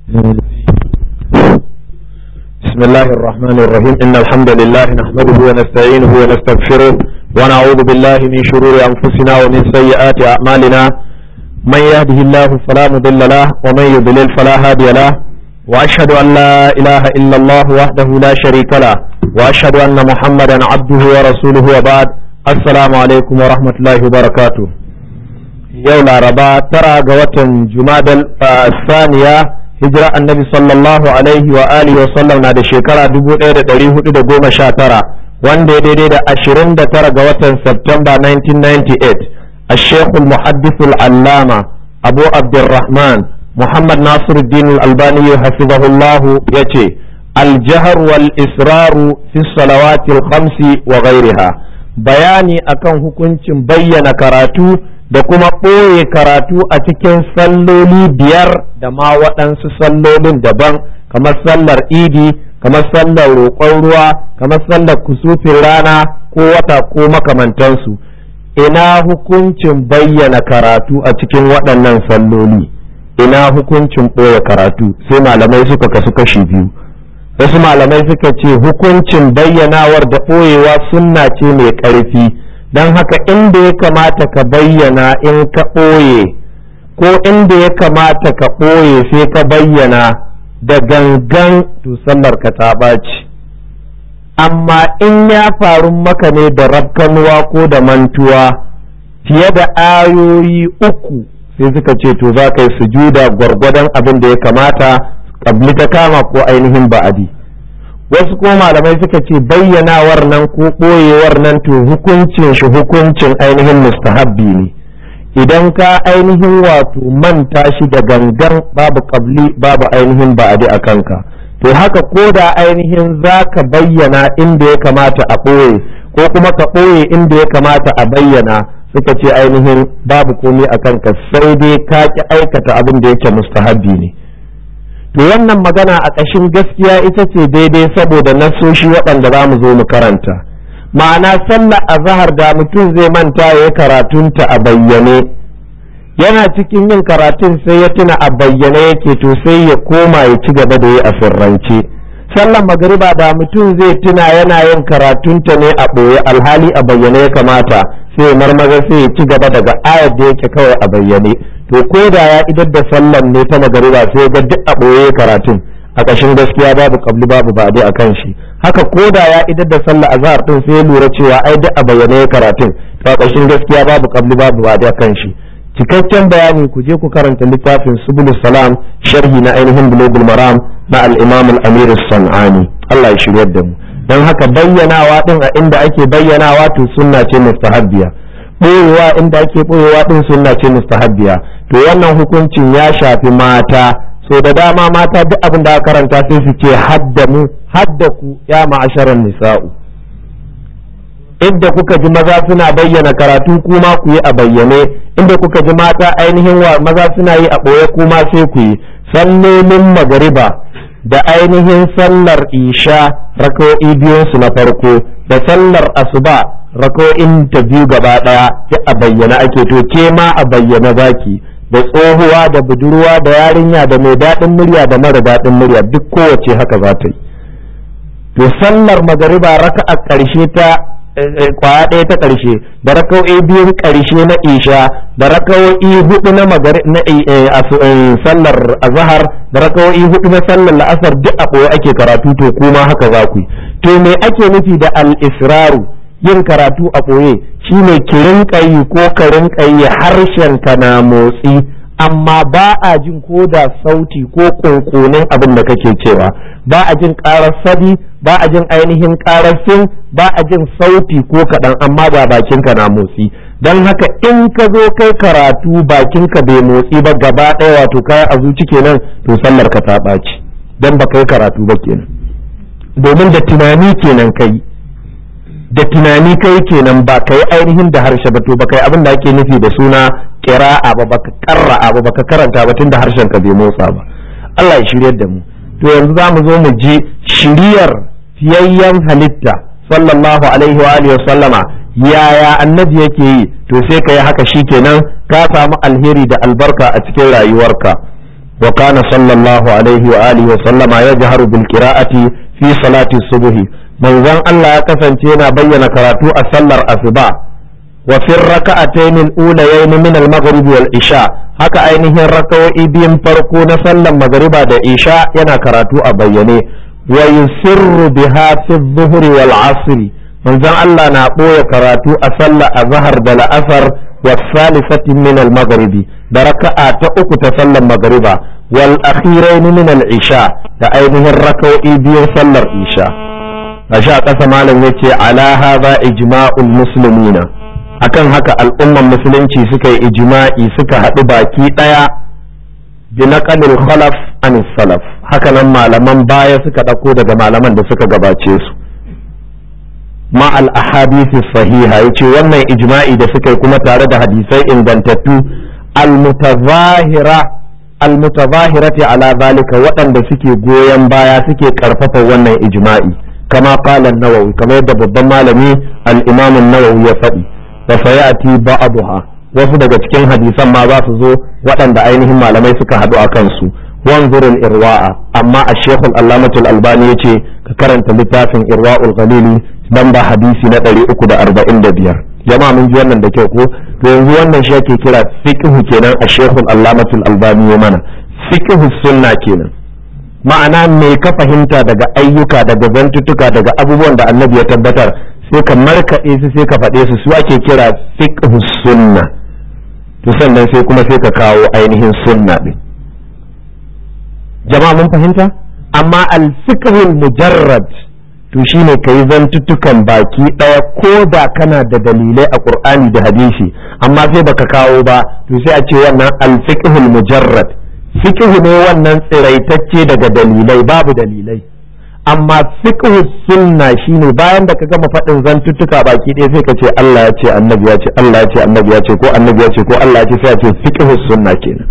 بسم الله الرحمن الرحيم إن الحمد لله نحمده ونستعينه ونستغفره ونعوذ بالله من شرور أنفسنا ومن سيئات أعمالنا من يهده الله فلا مضل له ومن يضلل فلا هادي له وأشهد أن لا إله إلا الله وحده لا شريك له وأشهد أن محمدا عبده ورسوله وبعد السلام عليكم ورحمة الله وبركاته yau laraba tara ga watan jumadal saniya hijira annabi sallallahu alaihi wa alihi wa sallam na da shekara 1419 wanda ya daidai da 29 ga watan Septemba 1998 الشيخ المحدث العلامة أبو عبد الرحمن محمد ناصر الدين الألباني حفظه الله يتي الجهر والإسرار في الصلوات الخمس وغيرها بياني أكن hukuncin bayyana karatu da kuma ɓoye karatu a cikin salloli biyar da ma waɗansu sallolin daban kamar sallar idi kamar sallar roƙon ruwa kamar sallar kusufin rana ko wata ko makamantansu ina hukuncin bayyana karatu a cikin waɗannan salloli ina hukuncin ɓoye karatu sai malamai suka kasu kashi biyu wasu malamai suka ce hukuncin bayyanawar da ɓoyewa sunna ce mai ƙarfi don haka inda ya kamata ka bayyana in ka ɓoye ko inda ya kamata ka ɓoye sai ka bayyana da gangan to sallar ka ta ɓaci amma in ya faru maka ne da rafkanuwa ko da mantuwa fiye da ayoyi uku sai suka ce to za ka yi sujuda gwargwadon abin da ya kamata ƙabli ta kama ko ainihin ba'adi. wasu kuma malamai suka ce bayyanawar nan ko ɓoyewar nan to hukuncin shi hukuncin ainihin mustahabbi ne idan ka ainihin wato manta shi da gangan babu kabli babu ainihin ba'adi a kanka to haka ko da ainihin za ka bayyana inda ya kamata a ɓoye ko kuma ka ɓoye inda ya kamata a bayyana suka ce ainihin babu komai a kanka sai dai ka ki aikata abin da yake mustahabbi ne to wannan magana a ƙashin gaskiya ita ce daidai saboda nasoshi waɗanda za mu zo mu karanta ma'ana sallar azahar da mutum zai manta ya yi karatunta a bayyane yana cikin yin karatun sai ya tuna a bayyane yake to sai ya koma ya ci gaba da yi a sirrance sallar magariba da mutum zai tuna yana yin karatunta ne a ɓoye alhali a bayyane ya kamata sai marmaza sai ya ci gaba daga ayar da yake kawai a bayyane to ko da ya idar da sallan ne ta magariba sai ga duk a ɓoye karatun a ƙashin gaskiya babu kabli babu ba a kan shi haka ko da ya idar da sallah azhar din sai ya lura cewa ai duk a bayyane karatun to a ƙashin gaskiya babu kabli babu ba a kan shi cikakken bayani ku je ku karanta littafin subulus salam sharhi na ainihin bulugul maram na al-imam al-amir sanani Allah ya shiryar da mu dan haka bayyanawa din a inda ake bayyanawa to sunna ce mustahabbiya ɓoyewa inda ake ɓoyewa ɗin sunna ce mustahabbiya to wannan hukuncin ya shafi mata so da dama mata duk abin da karanta sai su ce haddamu haddaku ya ma'asharan nisa'u inda kuka ji maza suna bayyana karatu kuma ku yi a bayyane inda kuka ji mata ainihin wa maza suna yi a ɓoye kuma sai ku yi sallolin magariba da ainihin sallar isha raka'o'i biyunsu na farko da sallar asuba rako'in ta biyu gaba ɗaya ya a bayyana ake to ke ma a bayyana zaki da tsohuwa da budurwa da yarinya da mai daɗin murya da mara daɗin murya duk kowace haka za ta yi to sallar magariba raka a ƙarshe ta kwaya ɗaya ta ƙarshe da raka'o'i biyun ƙarshe na isha da raka'o'i hudu na magari na sallar azhar da raka'o'i hudu na sallar la'asar duk a ɓoye ake karatu to kuma haka za ku yi to me ake nufi da al-israru yin karatu a ɓoye shi ne ki rinƙa yi ko ka rinƙa yi harshen ka na motsi amma ba a jin ko da sauti ko ƙunƙunin abin da kake cewa ba a jin ƙarar sadi ba a jin ainihin ƙarar fin ba a jin sauti ko kaɗan amma ba bakinka na motsi don haka in ka zo kai karatu bakinka bai motsi ba gaba ɗaya wato kaya a zuci kenan to sallar ka ta ɓaci don ba kai karatu ba kenan domin da tunani kenan kai da tunani kai kenan ba ka yi ainihin da harshe ba to ba kai abin da ake nufi da suna kira'a ba baka karra'a ba baka karanta ba tunda harshen ka bai motsa ba Allah ya shiryar da mu to yanzu za mu zo mu ji shiriyar fiyayyen halitta sallallahu alaihi wa alihi sallama yaya annabi yake yi to sai ka yi haka shikenan ka samu alheri da albarka a cikin rayuwarka wa kana sallallahu alaihi wa alihi wa sallama yajharu bil qira'ati fi salati subhi manzon Allah ya kasance yana bayyana karatu a sallar asuba wa fi raka'atayn al-ulayayn min al-maghrib wal isha haka ainihin raka'o'i biyun farko na sallar magriba da isha yana karatu a bayyane wa yusirru biha fi adh-dhuhr wal 'asr manzon Allah na ɓoye karatu a sallar azhar da la'asar wa salisati min al-maghrib da raka'a ta uku ta sallar magriba wal akhirain min al-isha da ainihin raka'o'i biyun sallar isha gashi a ƙasa malam yace ala hadha ijma'ul muslimina akan haka al'umman musulunci suka yi ijma'i suka haɗu baki ɗaya bi naqalil khalaf an salaf haka nan malaman baya suka ɗauko daga malaman da suka gabace su ma al ahadith sahiha yace wannan ijma'i da suka yi kuma tare da hadisai ingantattu al mutazahira al mutazahirati ala zalika waɗanda suke goyon baya suke karfafa wannan ijma'i kama qala an-nawawi kamar yadda babban malami al-imam an-nawawi ya faɗi wa sayati ba'daha wasu daga cikin hadisan ma za su zo waɗanda ainihin malamai suka haɗu a kansu wanzurul irwa'a amma a shekul allamatul albani ya ce ka karanta littafin irwa'ul ghalili dan ba hadisi na 345 jama'a mun ji wannan da kyau ko to yanzu wannan shi ake kira fiqhu kenan a shekul allamatul albani ya mana fiqhu sunna kenan ma'ana me ka fahimta daga ayyuka daga zantuttuka daga abubuwan da annabi ya tabbatar sai ka markaɗe su sai ka faɗe su su ake kira fiqh sunna to sannan sai kuma sai ka kawo ainihin sunna ɗin jama'a mun fahimta amma al-fiqhul mujarrad to shine ka yi zantuttukan baki ɗaya ko da kana da dalilai a ƙur'ani da hadisi amma sai baka kawo ba to sai a ce wannan al-fiqhul mujarrad fiqh ne wannan tsiraitacce daga dalilai babu dalilai amma fiqhu sunna shine bayan da ka gama faɗin zantuttuka baki ɗaya sai ka ce Allah ya ce annabi ya ce Allah ya ce annabi ya ce ko annabi ya ce ko Allah ya ce sai a ce fiqhu sunna kenan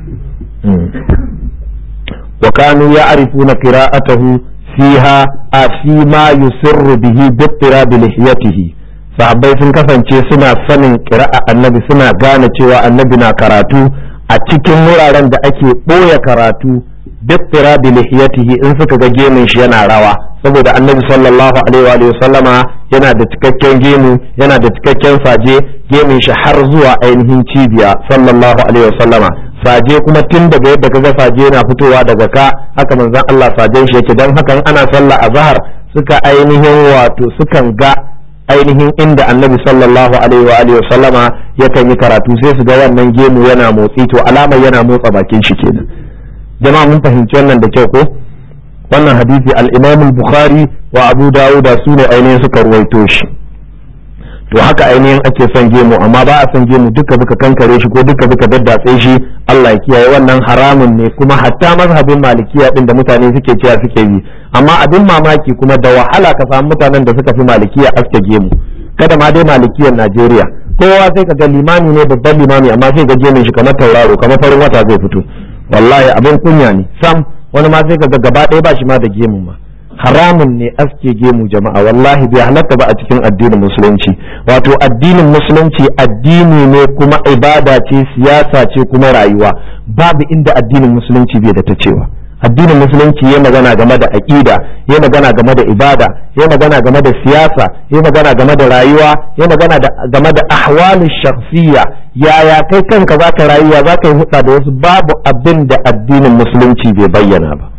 wa kanu ya'rifuna qira'atahu fiha a fi ma yusirru bihi bi ittirabi lihiyatihi sahabbai sun kasance suna sanin qira'a annabi suna gane cewa annabi na karatu a cikin wuraren da ake ɓoye karatu bittira bi lihiyatihi in suka ga gemun shi yana rawa saboda annabi sallallahu alaihi wa sallama yana da cikakken gemu yana da cikakken saje gemun shi har zuwa ainihin cibiya sallallahu alaihi wa sallama saje kuma tun daga yadda kaga saje yana fitowa daga ka haka manzon Allah sajen shi yake dan hakan ana sallah azhar suka ainihin wato sukan ga ainihin inda annabi sallallahu alaihi wa alihi sallama yakan yi karatu sai su ga wannan gemu yana motsi to alamar yana motsa bakin shi kenan jama'a mun fahimci wannan da kyau ko wannan hadisi al-Imam al-Bukhari wa Abu Dawud su ne ainihin suka ruwaito shi to haka ainihin ake son gemu amma ba a son gemu duka duka kankare shi ko duka duka daddatse shi Allah ya kiyaye wannan haramun ne kuma hatta mazhabin malikiya din da mutane suke cewa suke yi amma abin mamaki kuma da wahala ka samu mutanen da suka fi malikiya aske gemu kada ma dai malikiyar Najeriya kowa sai ka ga limami ne babban limami amma sai ga gemun shi kamar tauraro kamar farin wata zai fito wallahi abin kunya ne sam wani ma sai ka ga gaba ɗaya ba shi ma da gemu ma haramun ne aske gemu jama'a wallahi bai halatta ba a cikin addinin musulunci wato addinin musulunci addini ne kuma ibada ce siyasa ce kuma rayuwa babu inda addinin musulunci bai da ta cewa addinin musulunci ya magana game da aƙida ya magana game da ibada ya magana game da siyasa ya magana game da rayuwa ya magana game da ahwalin shakhsiyya yaya kai kanka zaka rayuwa zaka yi hudda da wasu babu abin da addinin musulunci bai bayyana ba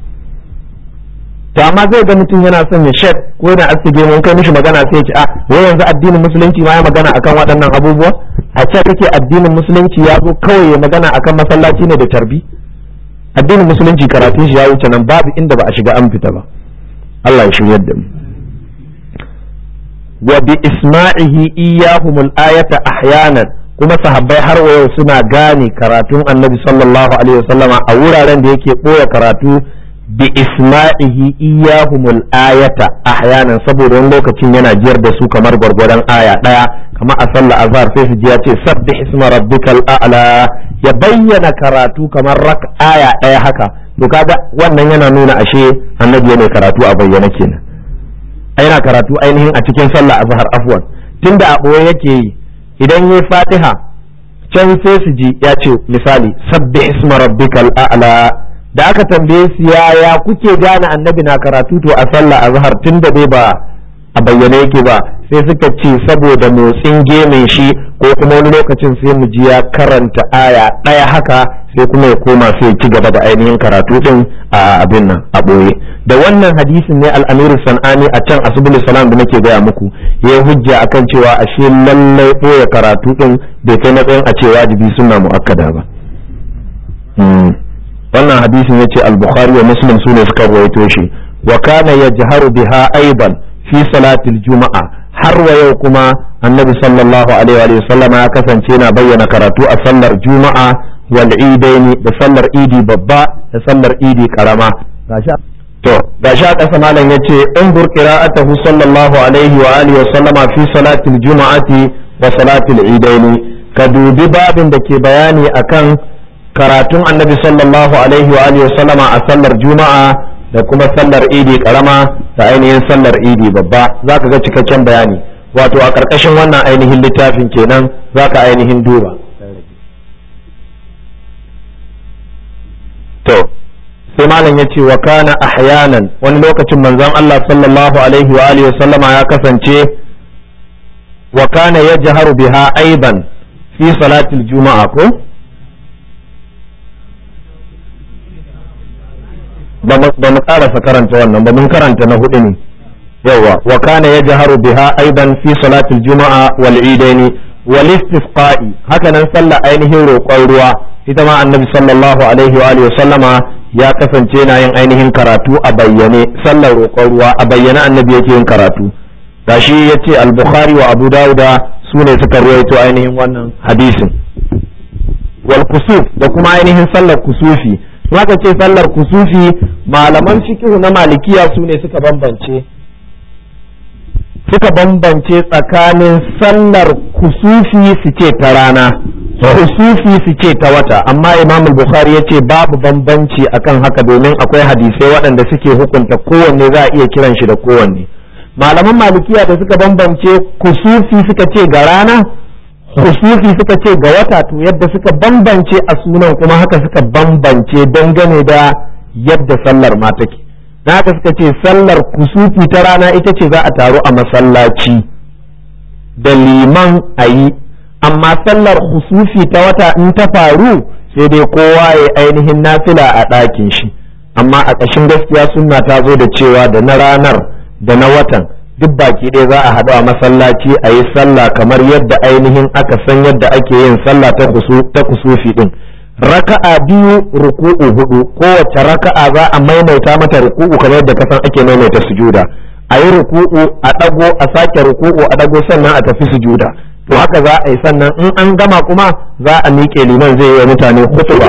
to amma zai ga mutum yana son ya shek ko yana asige mun kai mishi magana sai ya ce a wai yanzu addinin musulunci ma ya magana akan waɗannan abubuwa a ce kake addinin musulunci ya zo kawai ya magana akan masallaci ne da tarbi addinin musulunci karatun shi ya wuce nan babu inda ba a shiga an fita ba Allah ya shiryar da mu wa bi isma'ihi iyyahumul ayata ahyanan kuma sahabbai har wa yau suna gane karatun annabi sallallahu alaihi wasallama a wuraren da yake ɓoye karatu bi isma'ihi iyahumul ayata ahyanan saboda wani lokacin yana jiyar da su kamar gwargwadon aya daya kamar a sallar azhar sai su ji ya ce sabbih isma rabbikal a'la ya bayyana karatu kamar rak aya daya haka to kaga wannan yana nuna ashe annabi yana karatu a bayyana kenan yana karatu ainihin a cikin sallar azhar afwan tunda a boye yake yi idan yayi fatiha can sai su ji ya ce misali sabbi isma rabbikal a'la da aka tambaye su yaya kuke gane annabi na karatu to a sallah azhar tun da dai ba a bayyane yake ba sai suka ce saboda motsin gemin shi ko kuma wani lokacin sai mu ji ya karanta aya ɗaya haka sai kuma ya koma sai ci gaba da ainihin karatu din a abin nan a ɓoye da wannan hadisin ne al'amiru san'ani a can asibul salam da nake gaya muku ya hujja akan cewa ashe lallai ɓoye karatu din bai kai matsayin a ce wajibi suna mu'akkada ba wannan hadisin ya ce al-bukhari wa muslim su ne suka rawaito shi wa kana yajharu biha aiban fi salatil juma'a har wa yau kuma annabi sallallahu alaihi wa sallama ya kasance yana bayyana karatu a sallar juma'a wal idaini da sallar idi babba da sallar idi karama to gashi a ƙasa malam yace in bur qira'atahu sallallahu alaihi wa alihi wa sallama fi salatil juma'ati wa salatil idaini ka dubi babin da ke bayani akan karatun annabi sallallahu alaihi wa alihi wa sallama a sallar juma'a da kuma sallar idi karama da ainihin sallar idi babba za ka ga cikakken bayani wato a ƙarƙashin wannan ainihin littafin kenan za ka ainihin duba to sai malam ya ce wa kana ahyanan wani lokacin manzon Allah sallallahu alaihi wa alihi sallama ya kasance wa kana yajharu biha aidan fi salatil juma'a ko ba mu karasa karanta wannan ba mun karanta na hudu ne yawa wa kana yajharu biha aidan fi salatil juma'a wal idaini wal istisqa'i haka nan sallah ainihin roƙon ruwa ita ma annabi sallallahu alaihi wa alihi sallama ya kasance yana yin ainihin karatu a bayyane sallar roƙon ruwa a bayyane annabi yake yin karatu gashi yace al-bukhari wa abu dauda su ne suka ruwaito ainihin wannan hadisin wal kusuf da kuma ainihin sallar kusufi haka ce sallar kusufi malaman fiqh na malikiya su ne suka bambance suka bambance tsakanin sallar kusufi su ce ta rana kusufi su ce ta wata amma imam bukhari ya ce babu bambanci akan haka domin akwai hadisai waɗanda suke hukunta kowanne za a iya kiran shi da kowanne malaman malikiya da suka bambance kusufi suka ce ga rana kusufi suka ce ga wata to yadda suka bambance a sunan kuma haka suka bambance dangane da yadda sallar ma take na haka suka ce sallar kusufi ta rana ita ce za a taru a masallaci da liman a yi amma sallar kusufi ta wata in ta faru sai dai kowa ya ainihin nafila a ɗakin shi amma a ƙashin gaskiya sunna ta zo da cewa da na ranar da na watan duk baki ɗaya za a haɗu a masallaci a yi sallah kamar yadda ainihin aka san yadda ake yin sallah ta kusufi ɗin raka'a biyu ruku'u hudu kowace raka'a za a maimaita mata ruku'u kamar yadda kasan ake maimaita sujuda a yi ruku'u a ɗago a sake ruku'u a ɗago sannan a tafi sujuda to haka za a yi sannan in an gama kuma za a miƙe liman zai yi wa mutane hutuba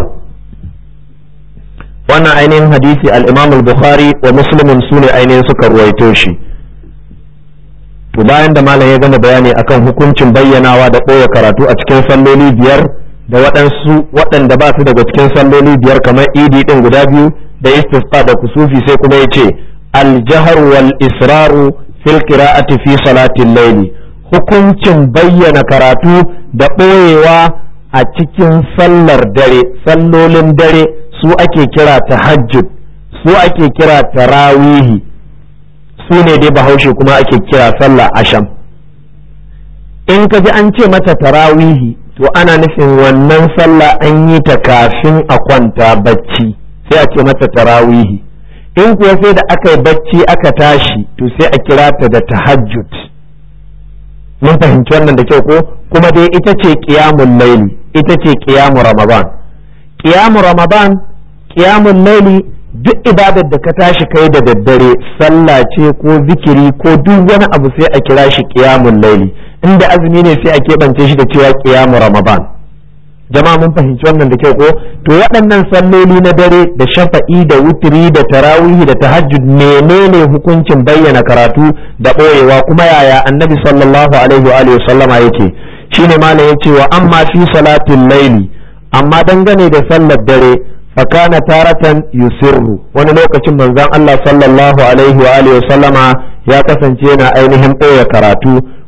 wannan ainihin hadisi al-imam al-bukhari wa muslimin su ne ainihin suka ruwaito shi to bayan da malam ya gama bayani akan hukuncin bayyanawa da ɓoye karatu a cikin salloli biyar da waɗansu waɗanda ba su daga cikin salloli biyar kamar idi ɗin guda biyu da istisqa da kusufi sai kuma ya ce aljahar wal israru fil qira'ati fi salatin layli hukuncin bayyana karatu da ɓoyewa a cikin sallar dare sallolin dare su ake kira tahajjud su ake kira tarawihi su ne dai bahaushe kuma ake kira sallah asham in ka ji an ce mata tarawihi to ana nufin wannan sallah an yi ta kafin a kwanta bacci sai a ce mata tarawihi in kuwa sai da aka yi bacci aka tashi to sai a kira ta da tahajjud mun fahimci wannan da kyau ko kuma dai ita ce qiyamul laili ita ce qiyamu ramadan qiyamu ramadan qiyamul laili duk ibadar da ka tashi kai da daddare sallah ce ko zikiri ko duk wani abu sai a kira shi qiyamul laili inda azumi ne sai a keɓance shi da cewa qiyamu ramadan jama'a mun fahimci wannan da kyau ko to waɗannan salloli na dare da shafa'i da wutiri da tarawihi da tahajjud menene hukuncin bayyana karatu da ɓoyewa kuma yaya annabi sallallahu alaihi wa alihi sallama yake shine malam yace wa amma fi salatin laili amma dangane da sallar dare fakana taratan yusirru wani lokacin manzon Allah sallallahu alaihi wa alihi sallama ya kasance yana ainihin ɓoye karatu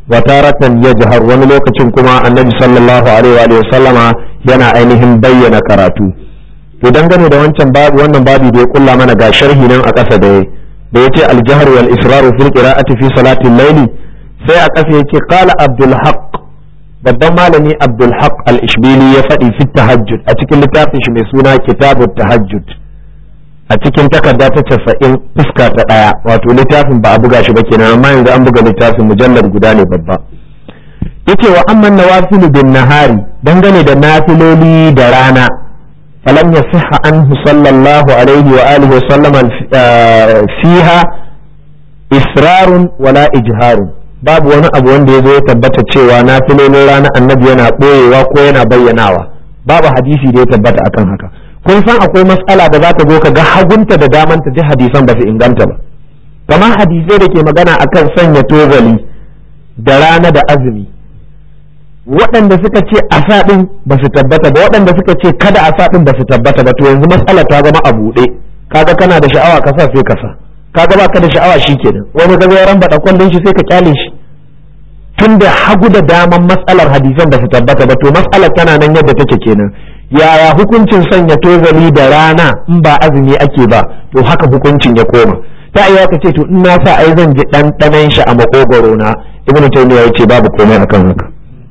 wa taratan yajhar wani lokacin kuma annabi sallallahu alaihi wa sallama yana ainihin bayyana karatu to dangane da wancan babu wannan babu da ya kulla mana ga sharhi nan a ƙasa da da yace al-jahr wal israru fil qira'ati fi salati al-layl sai a ƙasa yace qala abdul haqq babban malami abdul haq al-ishbili ya faɗi fi tahajjud a cikin littafin shi mai suna kitabu tahajjud a cikin takarda ta casa'in fuska ta ɗaya wato littafin ba a buga shi ba kenan amma yanzu an buga littafin mujallar guda ne babba yace wa amman nawafilu bin nahari dangane da nafiloli da rana falam yasihha anhu sallallahu alaihi wa alihi wa sallama fiha israrun wala ijharun babu wani abu wanda ya zo ya tabbata cewa na filolin rana annabi yana ɓoyewa ko yana bayyanawa babu hadisi da ya tabbata akan haka kun san akwai matsala da za ka zo ka ga hagunta da damanta ji hadisan ba su inganta ba kamar hadisai da ke magana akan sanya tozali da rana da azumi waɗanda suka ce a ɗin ba su tabbata ba waɗanda suka ce kada a ɗin ba su tabbata ba to yanzu matsala ta zama a buɗe kaga kana da sha'awa ka sa sai ka sa kaga baka da sha'awa shi kenan wani ga ya ramba kwallon shi sai ka kyale shi tun da hagu da daman matsalar hadisan ba su tabbata ba to matsalar tana nan yadda take kenan yaya hukuncin sanya tozali da rana in ba azumi ake ba to haka hukuncin ya koma ta iya ka ce to in na sa ai zan ji ɗanɗanon shi a makogoro na ibnu taymiya yace babu komai akan haka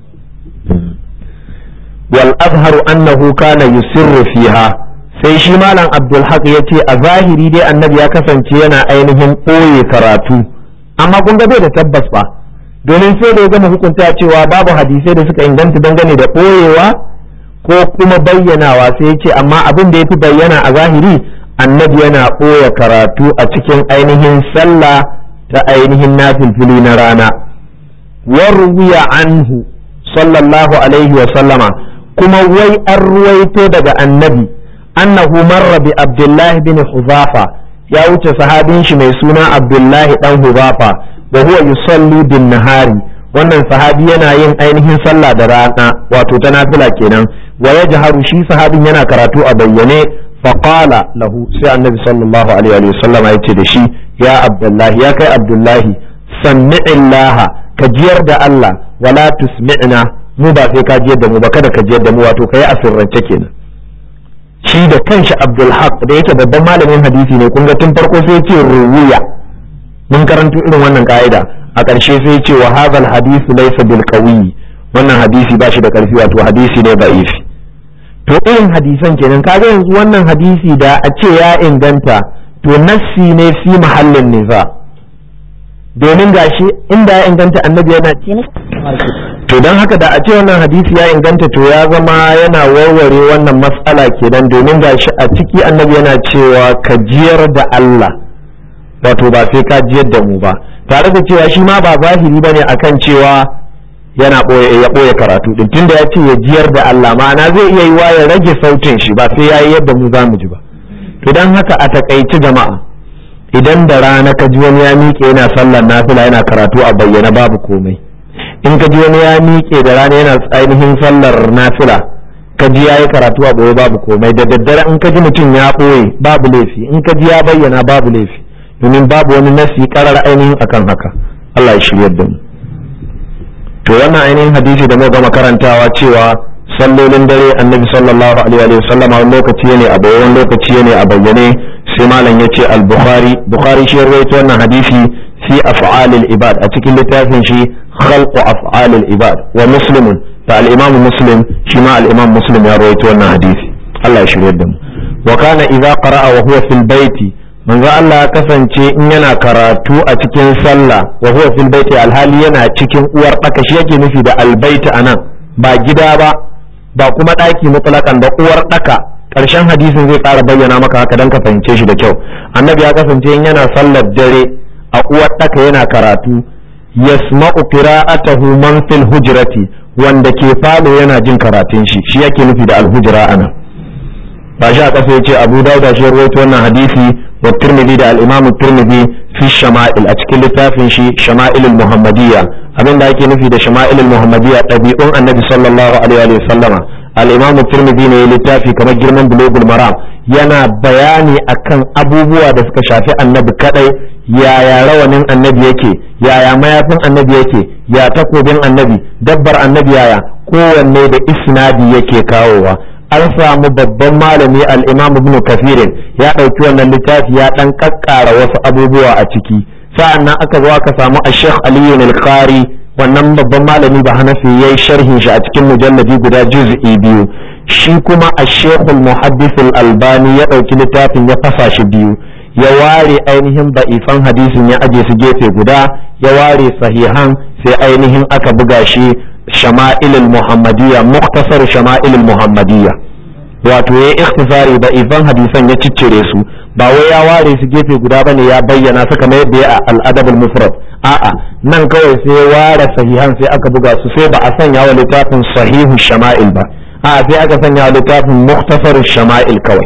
wal azharu annahu kana yusirru fiha sai shi malam abdul haq ya ce a zahiri dai annabi ya kasance yana ainihin ɓoye karatu amma kun ga bai da tabbas ba domin sai da ya gama hukunta cewa babu hadisai da suka inganta dangane da ɓoyewa ko kuma bayyanawa sai ya ce amma abin da ya fi bayyana a zahiri annabi yana ɓoye karatu a cikin ainihin sallah ta ainihin nafilfili na rana warwiya anhu sallallahu alaihi wa sallama kuma wai an ruwaito daga annabi annahu marra bi abdullahi bin huzafa ya wuce sahabin shi mai suna abdullahi dan huzafa wa huwa yusalli bin nahari wannan sahabi yana yin ainihin sallah da rana wato ta nafila kenan wa yajharu shi sahabin yana karatu a bayyane fa qala lahu sai annabi sallallahu alaihi wa sallam ya ce da shi ya abdullahi ya kai abdullahi sammi'illah ka jiyar da Allah wala tusmi'na mu ba sai ka jiyar da mu ba kada ka jiyar da mu wato kai asirrance kenan shi da kanshi Abdul Haq da yake babban malamin hadisi ne kun ga tun farko sai ce ruwiya mun karanto irin wannan ka'ida a ƙarshe sai ce wa hadhal hadithu laysa bil qawi wannan hadisi ba shi da ƙarfi wato hadisi ne da'ifi to irin hadisan kenan kaga yanzu wannan hadisi da a ce ya inganta to nassi ne fi mahallin niza domin gashi inda ya inganta annabi yana to don haka da a ce wannan hadisi ya inganta to ya zama yana warware wannan matsala kenan domin gashi a ciki annabi yana cewa ka jiyar da Allah wato ba sai ka jiyar da mu ba tare da cewa shi ma ba zahiri bane akan cewa yana ya ɓoye karatu din tunda ya ce ya jiyar da Allah ma'ana zai iya yi wa ya rage sautin shi ba sai ya yi yadda mu za mu ji ba to don haka a takaici jama'a idan da rana ka ji wani ya miƙe yana sallar nafila yana karatu a bayyana babu komai in ka ji wani ya miƙe da rana yana ainihin sallar nafila ka ji ya yi karatu a ɓoye babu komai da daddare in ka ji mutum ya ɓoye babu laifi in ka ji ya bayyana babu laifi domin babu wani nasi karar ainihin akan haka Allah ya shirya da mu to wannan ainihin hadisi da muka gama karantawa cewa sallolin dare annabi sallallahu alaihi wa sallama wani lokaci ne a bayyane wani lokaci ne a bayyane sai malam ya ce al-bukhari bukhari shi rawaito wannan hadisi fi af'alil ibad a cikin littafin shi khalqu af'alil ibad wa muslimun da al-imam muslim shi ma al-imam muslim ya rawaito wannan hadisi Allah ya shirye da mu wa kana idza qara'a wa huwa fil baiti manzo Allah ya kasance in yana karatu a cikin sallah wa huwa fil baiti alhali yana cikin uwar daka shi yake nufi da albaiti anan ba gida ba ba kuma daki mutlaqan da uwar daka karshen hadisin zai ƙara bayyana maka haka dan ka fahimce shi da kyau annabi ya kasance in yana sallar dare a uwar daka yana karatu yasma'u qira'atahu man fil hujrati wanda ke falo yana jin karatun shi shi yake nufi da alhujra ana ba shi a kasa yace Abu Dawud shi rawaito wannan hadisi wa Tirmidhi da al-Imam Tirmidhi fi shama'il a cikin littafin shi shama'ilul muhammadiyya abin da ake nufi da shama'ilul muhammadiyya ɗabi'un annabi sallallahu alaihi wa sallama al-Imam Tirmidhi ne littafi kamar girman bulugul maram yana bayani akan abubuwa da suka shafi annabi kadai yaya rawanin annabi yake yaya mayafin annabi yake ya takobin annabi dabbar annabi yaya kowanne da isnadi yake kawowa an samu babban malami al-imam ibn kafirin ya ɗauki wannan littafi ya ɗan ƙaƙƙara wasu abubuwa a ciki sa'an nan aka zo aka samu a sheikh aliyu al-qari wannan babban malami ba hanafi ya yi sharhin shi a cikin mujalladi guda juz'i biyu shi kuma a shekul muhaddis albani ya ɗauki littafin ya fasa shi biyu ya ware ainihin ba'ifan hadisin ya aje su gefe guda ya ware sahihan sai ainihin aka buga shi shama'ilul muhammadiyya muktasar shama'ilul muhammadiyya wato ya ikhtisari ba'ifan hadisan ya ciccire su ba wai ya ware su gefe guda bane ya bayyana su kamar yadda ya a al'adabul mufrad a'a nan kawai sai ya ware sahihan sai aka buga su sai ba a sanya wa littafin sahihu shama'il ba a'a sai aka sanya wa littafin muktasar shama'il kawai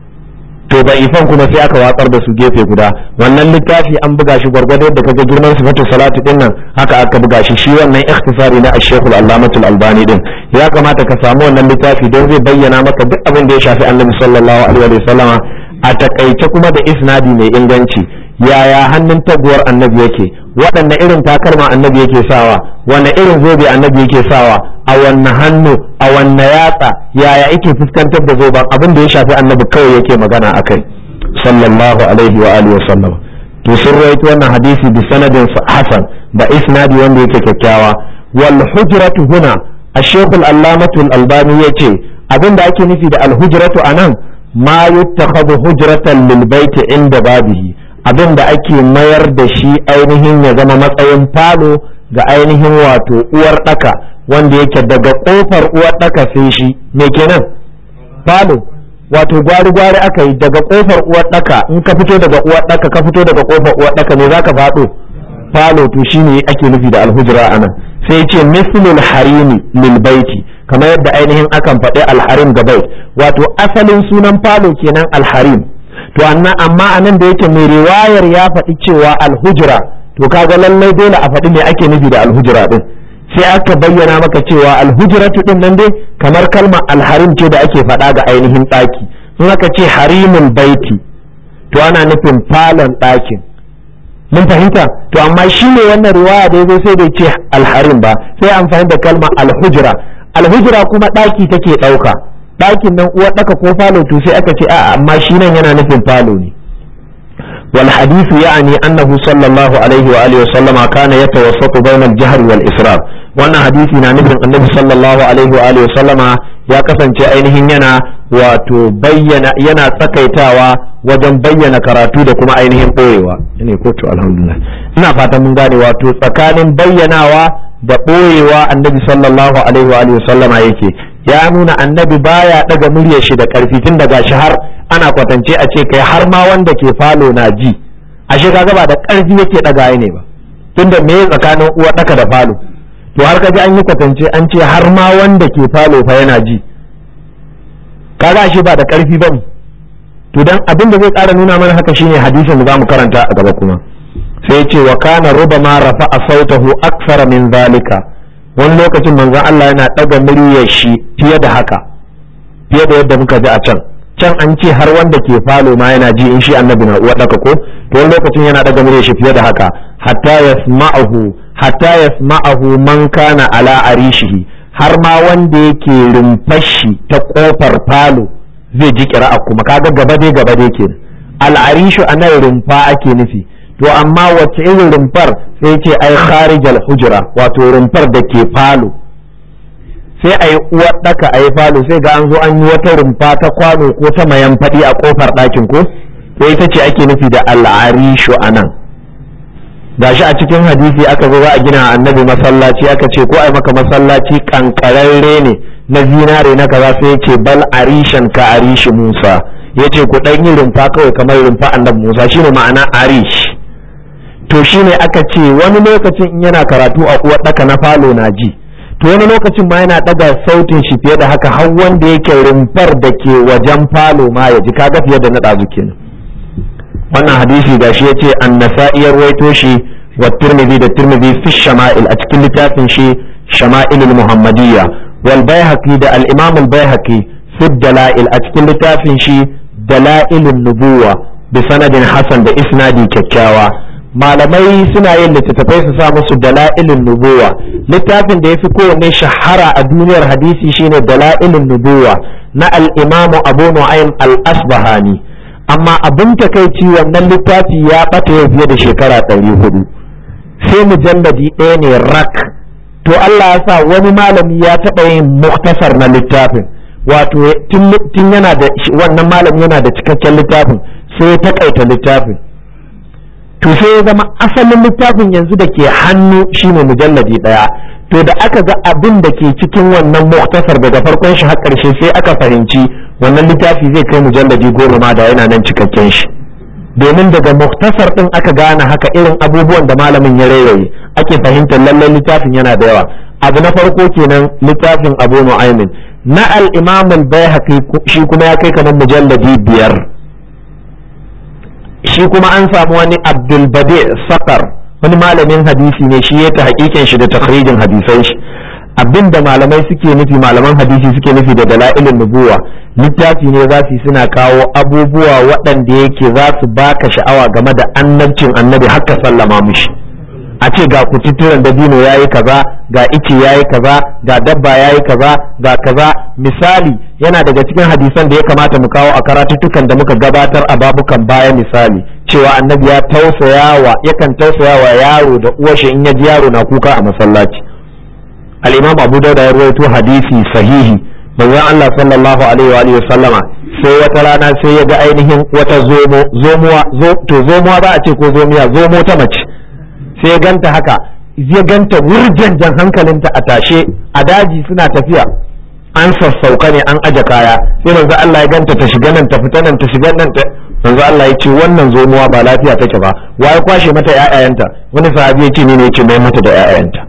to da ifan kuma sai aka watsar da su gefe guda wannan littafi an buga shi gwargwado da kaga girman sifatu salatu din nan haka aka buga shi shi wannan ikhtisari na ash-shaykh al-allamatul albani din ya kamata ka samu wannan littafi don zai bayyana maka duk abin da ya shafi annabi sallallahu alaihi wa sallama a takaice kuma da isnadi mai inganci yaya hannun taguwar annabi yake waɗanne irin takalma annabi yake sawa wanne irin zobe annabi yake sawa a wanne hannu a wanne yatsa yaya yake fuskantar da zoben abin da ya shafi annabi kawai yake magana akai sallallahu alaihi wa alihi wa sallam to sun rawaito wannan hadisi bi sanadin hasan da isnadi wanda yake kyakkyawa wal hujratu huna الشيخ العلامة الألباني يتي abin da ake nufi da alhujratu a nan ma yuttakhadhu hujratan lil baiti inda babihi abin da ake mayar da shi ainihin ya zama matsayin falo ga ainihin wato uwar daka wanda yake daga kofar uwar daka sai shi me kenan falo wato gwari gwari aka yi daga kofar uwar daka in ka fito daga uwar daka ka fito daga kofar uwar daka ne zaka fado falo to shine ake nufi da alhujra anan sai ce mislul harimi lil baiti kamar yadda ainihin akan faɗi alharim ga bait wato asalin sunan falo kenan alharim to annan amma anan da yake mai riwayar ya faɗi cewa alhujra to kaga lallai dole a faɗi me ake nufi da alhujra din sai aka bayyana maka cewa alhujratu din nan dai kamar kalmar alharim ce da ake faɗa ga ainihin ɗaki in aka ce harimul baiti to ana nufin falon ɗakin mun fahimta to amma shi ne wannan riwaya da yazo sai da ce alharim ba sai amfani da kalma alhujra alhujra kuma daki take dauka dakin nan uwar daka ko falo to sai aka ce a amma shi nan yana nufin falo ne wal hadithu ya'ni annahu sallallahu alaihi wa alihi wa sallama kana yatawassatu bayna al-jahr wal israr wannan hadisi na nufin annabi sallallahu alaihi wa alihi wa sallama ya kasance ainihin yana wato bayyana yana tsakaitawa wajen bayyana karatu da kuma ainihin ɓoyewa ne ko to alhamdulillah ina fatan mun gane wato tsakanin bayyanawa da ɓoyewa annabi sallallahu alaihi wa alihi sallama yake ya nuna annabi baya daga muryar shi da karfi tun daga shi har ana kwatance a ce kai har ma wanda ke falo na ji ashe kaga ba da karfi yake daga ne ba tunda me tsakanin uwa daka da falo to har kaji an yi kwatance an ce har ma wanda ke falo fa yana ji kaga ashe ba da karfi ba to dan abin da zai ƙara nuna mana haka shine hadisin da zamu karanta a gaba kuma sai ya ce wa kana rubama rafa'a sautahu akthara min zalika wani lokacin manzon Allah yana daga muryar shi fiye da haka fiye da yadda muka ji a can can an ce har wanda ke falo ma yana ji in shi annabi na uwa daka ko to wani lokacin yana daga muryar shi fiye da haka hatta yasma'ahu hatta yasma'ahu man kana ala arishihi har ma wanda yake rumfashi ta kofar falo zai ji kira'a kuma kaga gaba dai gaba dai kenan al'arishu a nan rumfa ake nufi to amma wacce irin rumfar sai ce ai kharijal hujra wato rumfar da ke falo sai a yi uwar ɗaka a yi falo sai ga an zo an yi wata rumfa ta kwano ko ta mayan faɗi a ƙofar ɗakin ko to ita ce ake nufi da al'arishu a nan gashi a cikin hadisi aka zo za a gina annabi masallaci aka ce ko ai maka masallaci kankararre ne na zinare na kaza sai yace bal arishan ka arishi Musa yace ku dan yi rumfa kawai kamar rumfa annabi Musa shine ma'ana arish to shine aka ce wani lokacin in yana karatu a uwar daka na falo na ji to wani lokacin ma yana daga sautin shi fiye da haka har wanda yake rumfar da ke wajen falo ma ya ji kaga fiye da na ɗazu kenan wannan hadisi gashi yace an-nasa'i ya ruwaito shi wa tirmidhi da tirmidhi fi shama'il a cikin littafin shi shama'il muhammadiyya wal baihaqi da al-imam al-baihaqi fi dalail a cikin littafin shi dalailun nubuwa bi sanadin hasan da isnadi kyakkyawa malamai suna yin littattafai su sa musu dala'ilin nubuwa littafin da ya fi kowanne shahara a duniyar hadisi shine dala'ilin nubuwa na al-imamu abu nu'aym al-asbahani amma abin takaici wannan littafi ya bata yau fiye da shekara ɗari hudu sai mujalladi ɗaya ne rak to Allah ya sa wani malami ya taɓa yin muktasar na littafin wato tun yana da wannan malami yana da cikakken littafin sai ya takaita littafin to sai ya zama asalin littafin yanzu da ke hannu shine mujalladi ɗaya to da aka ga abin da ke cikin wannan muktasar daga farkon shi har ƙarshe sai aka fahimci wannan littafi zai kai mujalladi goma ma da yana nan cikakken shi domin daga muktasar din aka gane haka irin abubuwan da malamin ya rairaye ake fahimtar lallai littafin yana da yawa abu na farko kenan littafin abu nu'aymin na al-imam al-baihaqi shi kuma ya kai kamar mujalladi biyar shi kuma an samu wani abdul badi sakar wani malamin hadisi ne shi ya ta hakikin shi da takhrijin hadisan shi abinda malamai suke nufi malaman hadisi suke nufi da dala'ilin nubuwa littafi ne za su suna kawo abubuwa waɗanda yake za su baka sha'awa game da annabcin annabi haka sallama mushi a ce ga kututturen dabino ya yi kaza ga ice ya yi kaza ga dabba ya yi kaza ga kaza misali yana daga cikin hadisan da ya kamata mu kawo a karatuttukan da muka gabatar a babukan baya misali cewa annabi ya tausayawa yakan tausayawa yaro da uwashi in ya ji yaro na kuka a masallaci al-imam abu dauda ya rawaito hadisi sahihi manzon Allah sallallahu alaihi wa sallama sai wata rana sai ya ga ainihin wata zomo zomuwa zo to zomuwa ba a ce ko zomiya zomo ta mace sai ya ganta haka ya ganta wurjanjan hankalinta a tashe a daji suna tafiya an sassauka ne an aje kaya sai manzo Allah ya ganta ta shiga nan ta fita nan ta shiga nan ta manzo Allah ya ce wannan zomuwa ba lafiya take ba waye kwashe mata ƴaƴayenta wani sahabi ya ce ni ne ya ce mai mata da ƴaƴayenta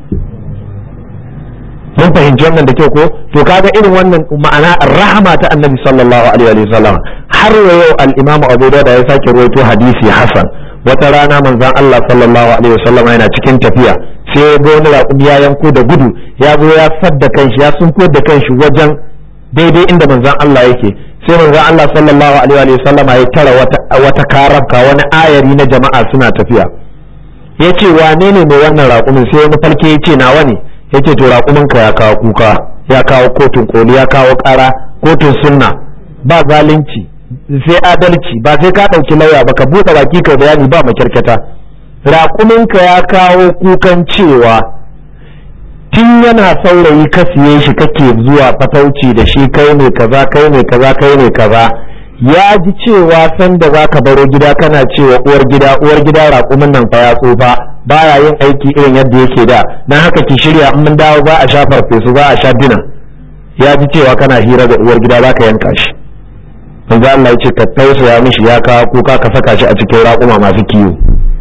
mun fahimci wannan da kyau ko to kaga irin wannan ma'ana rahama ta annabi sallallahu alaihi wa sallam har yau al-imamu abu da ya sake ruwaito hadisi hasan wata rana manzon Allah sallallahu alaihi wa sallam yana cikin tafiya sai ya ga wani raƙumi ya yanko da gudu ya zo ya sadda kanshi ya sunko da kanshi wajen daidai inda manzon Allah yake sai manzon Allah sallallahu alaihi wa sallam ya tara wata wata karabka wani ayari na jama'a suna tafiya yace wane ne mai wannan raƙumin sai wani falke yace nawa ne yace to raƙuminka ya kawo kuka ya kawo kotun koli ya kawo ƙara kotun sunna ba zalunci sai adalci ba sai ka ɗauki lauya ba ka buɗe baki ka bayani ba makyarkata raƙuminka ya kawo kukan cewa tun yana saurayi ka siye shi kake zuwa fatauci da shi kai ne kaza kai ne kaza kai ne kaza ya ji cewa sanda za ka baro gida kana cewa uwar gida uwar gida raƙumin nan fa ya tsufa baya yin aiki irin yadda yake da na haka ki shirya in mun dawo za a sha farfesu za a sha dina ya ji cewa kana hira da uwar gida za ka yanka shi manzo Allah ya ce ka tausaya mishi ya kawo kuka ka saka shi a cikin raƙuma masu kiwo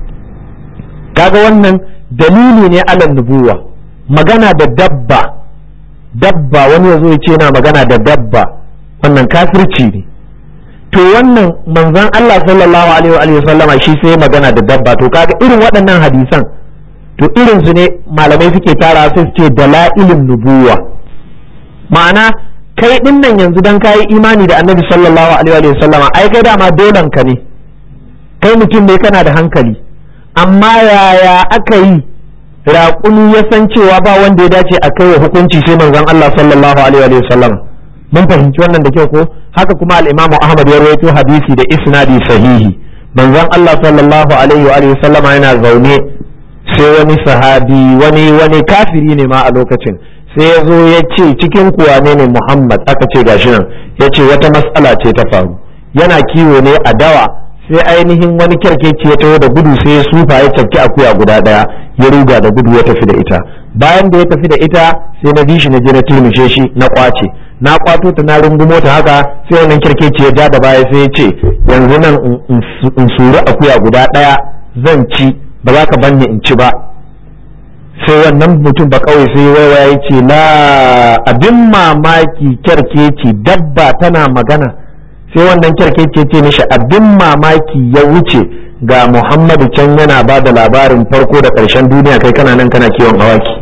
kaga wannan dalili ne alan nubuwa magana da dabba dabba wani yazo ya ce yana magana da dabba wannan kafirci ne to wannan manzon Allah sallallahu alaihi wa sallama shi sai magana da dabba to kaga irin waɗannan hadisan to irin su ne malamai suke tara sai su ce dalailin nubuwa ma'ana kai din nan yanzu dan kayi imani da annabi sallallahu alaihi wa sallama ai kai dama dolan ka ne kai mutum ne kana da hankali amma yaya aka yi raƙumi ya san cewa ba wanda ya dace a kai wa hukunci sai manzon Allah sallallahu alaihi wa sallama mun fahimci wannan da kyau ko haka kuma al-Imam Ahmad ya rawaito hadisi da isnadi sahihi manzon Allah sallallahu alaihi wa alihi sallama yana zaune sai wani sahabi wani wani kafiri ne ma a lokacin sai ya zo ya ce cikin kuwa ne ne Muhammad aka ce gashi nan ya ce wata mas'ala ce ta faru yana kiwo ne a dawa sai ainihin wani kyarkeci ya taho da gudu sai ya sufa ya cafki akuya guda daya ya ruga da gudu ya tafi da ita bayan da ya tafi da ita sai na bi shi na je na turmishe shi na kwace na kwato ta na rungumo ta haka sai wannan kirkeci ya ja da baya sai ya ce yanzu nan in suri akuya guda ɗaya zan ci ba za ka banni in ci ba sai wannan mutum ba kawai sai waiwa ya ce la abin mamaki kyarkeci dabba tana magana sai wannan kyarkeci ce mishi abin mamaki ya wuce ga muhammadu can yana ba da labarin farko da ƙarshen duniya kai kana nan kana kiwon awaki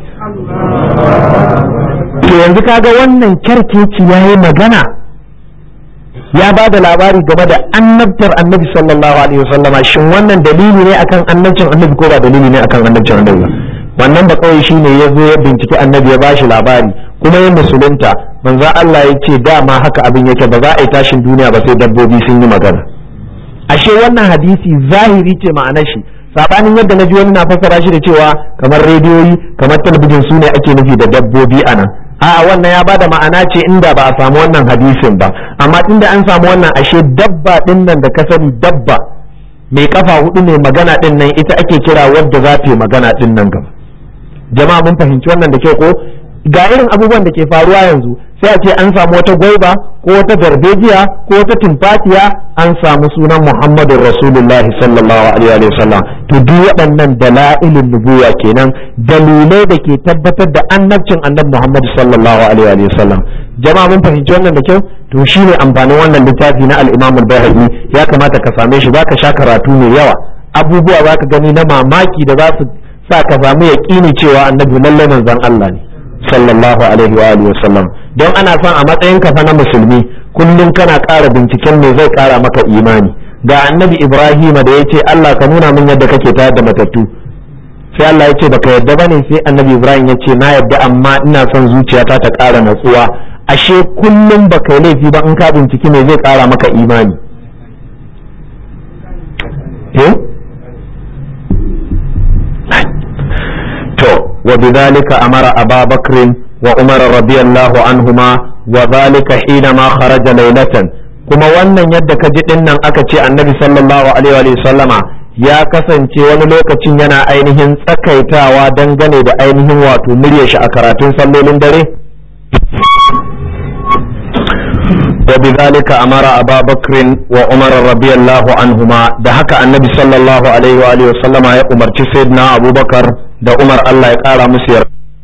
to yanzu kaga wannan kyarkeci ya yi magana ya ba da labari game da annabtar annabi sallallahu alaihi wasallama shin wannan dalili ne akan annabcin annabi ko ba dalili ne akan annabcin annabi ba wannan ba kawai shine ya zo ya binciki annabi ya bashi labari kuma ya musulunta manzo Allah ya ce dama haka abin yake ba za a yi tashin duniya ba sai dabbobi sun yi magana ashe wannan hadisi zahiri ce ma'anar shi sabanin yadda na ji wani na fassara shi da cewa kamar rediyoyi kamar talabijin su ne ake nufi da dabbobi a nan a'a wannan ya bada ma'ana ce inda ba a samu wannan hadisin ba amma inda an samu wannan ashe dabba din nan da ka sani dabba mai kafa hudu mai magana din nan ita ake kira wadda za ta yi magana din nan gaba jama'a mun fahimci wannan da kyau ko ga irin abubuwan da ke faruwa yanzu sai a ce an samu wata gwaiba ko wata darbejiya ko wata tumfatiya an samu sunan muhammadun rasulullah sallallahu alaihi wa sallam to duk waɗannan dala'ilin nubuwa kenan dalilai da ke tabbatar da annabcin annabi muhammad sallallahu alaihi wa sallam jama'a mun fahimci wannan da kyau to shine amfanin wannan littafi na al-imam al-bayhaqi ya kamata ka same shi zaka sha karatu mai yawa abubuwa zaka gani na mamaki da za su sa ka samu yaƙini cewa annabi lallai manzon Allah ne sallallahu alaihi wa alihi wasallam don ana son a matsayin ka fa na musulmi kullum kana ƙara binciken me zai ƙara maka imani ga annabi Ibrahim da yace Allah ka nuna min yadda kake tayar da matattu sai Allah ya ce baka yadda bane sai annabi Ibrahim ya ce na yadda amma ina son zuciyata ta ƙara natsuwa ashe kullum baka yi laifi ba in ka binciki me zai ƙara maka imani eh to وبذلك أمر أبا بكر وعمر رضي الله عنهما وذلك حينما خرج ليلة kuma wannan yadda ka ji dinnan aka ce annabi sallallahu alaihi wa sallama ya kasance wani lokacin yana ainihin tsakaitawa dangane da ainihin wato murya shi a karatun sallolin dare وبذلك أمر أبا بكر وعمر رضي الله عنهما ده هكا النبي صلى الله عليه وآله وسلم يا عمر سيدنا أبو بكر ده عمر الله يقال مسير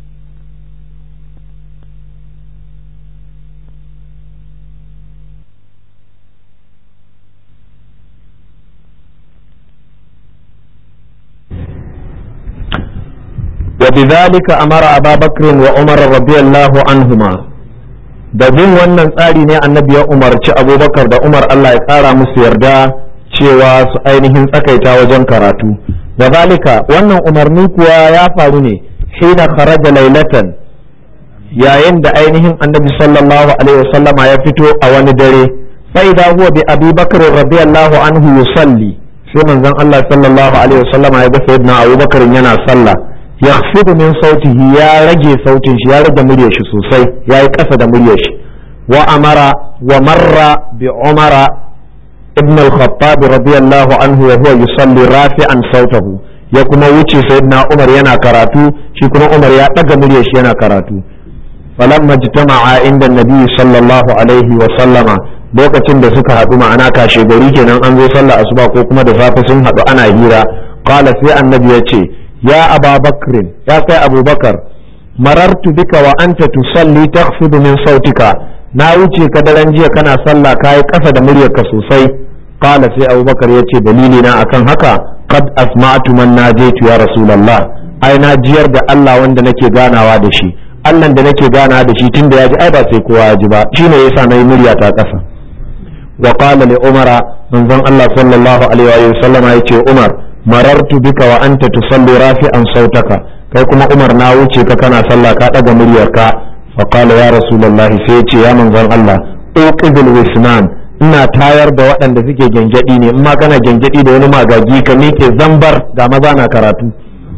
وبذلك أمر أبا بكر وعمر رضي الله عنهما da bin wannan tsari ne annabi ya umarci abubakar da umar allah ya kara musu yarda cewa su ainihin tsakaita wajen karatu da zalika wannan umarni kuwa ya faru ne hina kharaja lailatan yayin da ainihin annabi sallallahu alaihi wasallama ya fito a wani dare sai da huwa bi abi bakr radiyallahu anhu yusalli sai manzon allah sallallahu alaihi wasallama ya ga sayyidina abubakar yana sallah yakhfidu min sautihi ya rage sautin shi ya rage muryar shi sosai ya yi ƙasa da muryar shi wa amara wa marra bi umara ibn al-khattab radiyallahu anhu wa huwa yusalli rafi'an sautahu ya kuma wuce sayyidina umar yana karatu shi kuma umar ya daga muryar shi yana karatu falamma jitama'a inda nabi sallallahu alaihi wa sallama lokacin da suka haɗu ma'ana kashe gari kenan an zo sallah asuba ko kuma da safe sun haɗu ana hira qala sai annabi ya ce يا أبا بكر يا كي أبو بكر مررت بك وأنت تصلي تخفض من صوتك na wuce ka daren jiya kana sallah kayi kasa da muryarka sosai qala sai Abu Bakar yace dalili na akan haka qad asma'tu man najaitu ya rasulullah ai na jiyar da Allah wanda nake ganawa da shi Allah da nake ganawa da shi tunda yaji ai ba sai kowa ya ji ba shine yasa nayi murya ta kasa wa qala li umara manzon Allah sallallahu alaihi wa sallama yace Umar marartu bika wa anta tusalli rafi'an sautaka kai kuma Umar na wuce ka kana sallah ka daga muryarka fa qala ya rasulullah sai yace ya manzon Allah uqidul wisnan ina tayar da waɗanda suke gengedi ne in ma kana gengedi da wani magagi ka miƙe zambar ga maza na karatu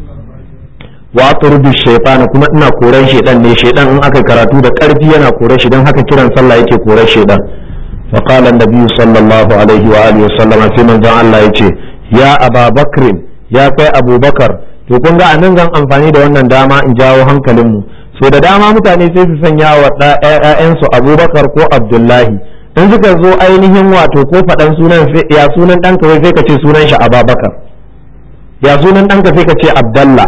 wa turdu shaytan kuma ina koran shaydan ne shaydan in aka karatu da ƙarfi yana koran shi dan haka kiran sallah yake koran shaydan fa qala an-nabi sallallahu alaihi wa alihi wa sallama sai manzon Allah yace ya aba bakrin ya kai abubakar to kun ga anan zan amfani da wannan dama in jawo hankalinmu so da dama mutane sai su sanya wa ƴaƴansu abubakar ko abdullahi in suka zo ainihin wato ko faɗan sunan ya sunan ɗanka wai sai ka ce sunan shi ababakar ya sunan ɗanka sai ka ce abdallah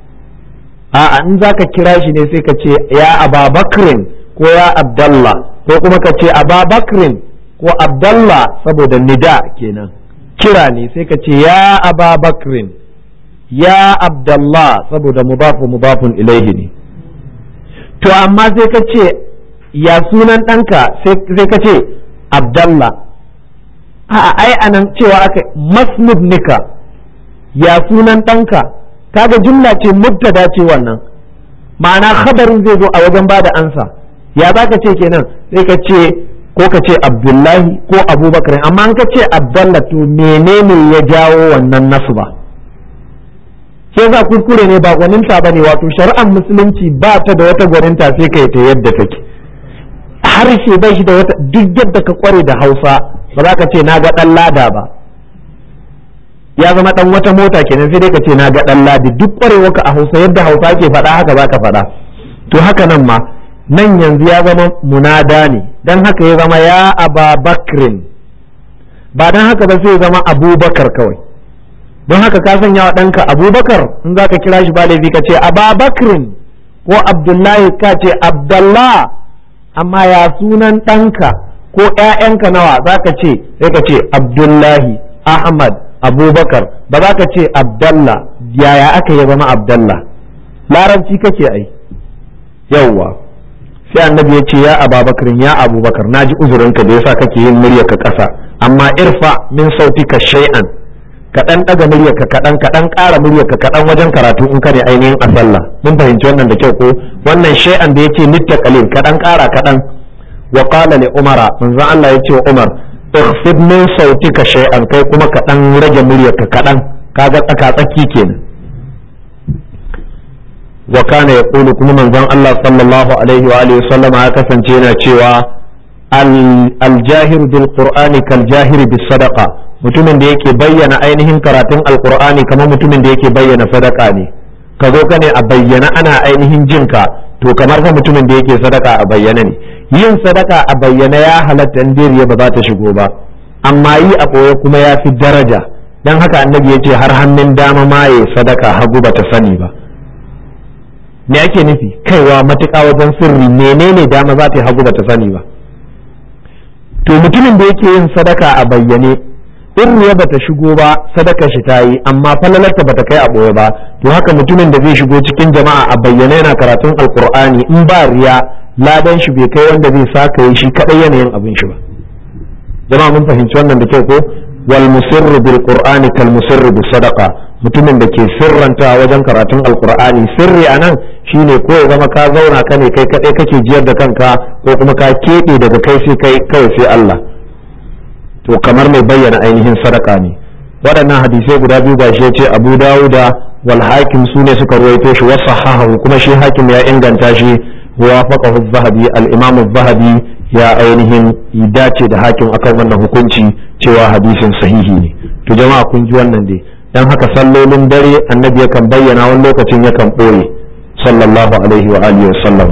a'a in za ka kira shi ne sai ka ce ya ababakrin ko ya abdallah ko kuma ka ce ababakrin ko abdallah saboda nida kenan kira ne sai ka ce ya aba bakrin ya abdallah saboda mubafu mubafun ilaihi ne to amma sai ka ce ya sunan ɗanka sai ka ce abdallah a ai anan cewa aka masmud nika ya sunan ɗanka kaga jumla ce mubtada ce wannan ma'ana khabarin zai zo a wajen bada ansa ya za ka ce kenan sai ka ce ko ka ce abdullahi ko abubakar amma an ka ce abdallah to menene ya jawo wannan nasu ba sai za kuskure ne ba gwaninta ba ne wato shari'ar musulunci ba ta da wata gwaninta sai ka yi ta yadda take harshe bai shi da wata duk yadda ka kware da hausa ba za ka ce na ga ɗan lada ba ya zama ɗan wata mota kenan sai dai ka ce na ga ɗan ladi duk kwarewarka a hausa yadda hausa ke faɗa haka za ka faɗa to haka nan ma nan yanzu ya zama munada ne don haka ya zama ya aba bakrin ba don haka ba sai ya zama abubakar kawai don haka ka sanya wa ɗanka abubakar in za ka kira shi ba laifi ka ce ababakrin ko abdullahi ka ce abdallah amma ya sunan ɗanka ko ‘ya'yanka nawa za ka ce sai ka ce abdullahi ahmad abubakar ba za ka ce abdallah yaya aka ya zama abdallah larabci kake ai yauwa sai annabi ya ce ya ababakar ya abubakar na ji uzurinka da yasa kake yin muryarka ƙasa amma irfa min sautika shay'an kaɗan ɗaga muryarka kaɗan kaɗan ƙara muryarka kaɗan wajen karatu in ka ne ainihin a sallah mun fahimci wannan da kyau ko wannan shay'an da yake nitta qalil kaɗan ƙara kaɗan wa qala li umara manzon Allah ya ce wa umar ikhfid min sautika shay'an kai kuma kaɗan rage muryarka kaɗan kaga tsaka tsaki kenan wa kana yaqulu kuma manzon Allah sallallahu alaihi wa alihi sallama ya kasance yana cewa al-jahir bil qur'ani kal jahir bis sadaqa mutumin da yake bayyana ainihin karatun alqur'ani kamar mutumin da yake bayyana sadaka ne ka zo ka ne a bayyana ana ainihin jinka to kamar fa mutumin da yake sadaka a bayyana ne yin sadaka a bayyana ya halatta in dariya ba za ta shigo ba amma yi a ɓoye kuma ya fi daraja don haka annabi ya ce har hannun dama ma ya sadaka hagu ba ta sani ba me ake nufi kaiwa matuƙa wajen sirri menene dama za ta yi hagu ba ta sani ba to mutumin da yake yin sadaka a bayyane in riya ba ta shigo ba sadaka shi ta yi amma falalarta ba ta kai a ɓoye ba to haka mutumin da zai shigo cikin jama'a a bayyane yana karatun alkur'ani in ba riya ladan shi bai kai wanda zai saka yi shi kadai yanayin abin shi ba jama'a mun fahimci wannan da kyau ko wal musirru bil qur'ani kal musirru bis sadaqa mutumin da ke sirranta wajen karatun alkur'ani sirri anan shine ko ya zama ka zauna ka ne kai kadai kake jiyar da kanka ko kuma ka keɓe daga kai sai kai kawai sai Allah to kamar mai bayyana ainihin sadaka ne waɗannan hadisai guda biyu ba shi ya ce abu dawuda wal hakim su ne suka ruwaito shi wasu hahahu kuma shi hakim ya inganta shi wa faqahu zahabi al imam zahabi ya ainihin dace da hakim akan wannan hukunci cewa hadisin sahihi ne to jama'a kun ji wannan dai dan haka sallolin dare annabi yakan bayyana wani lokacin yakan ɓoye sallallahu alaihi wa alihi wa sallam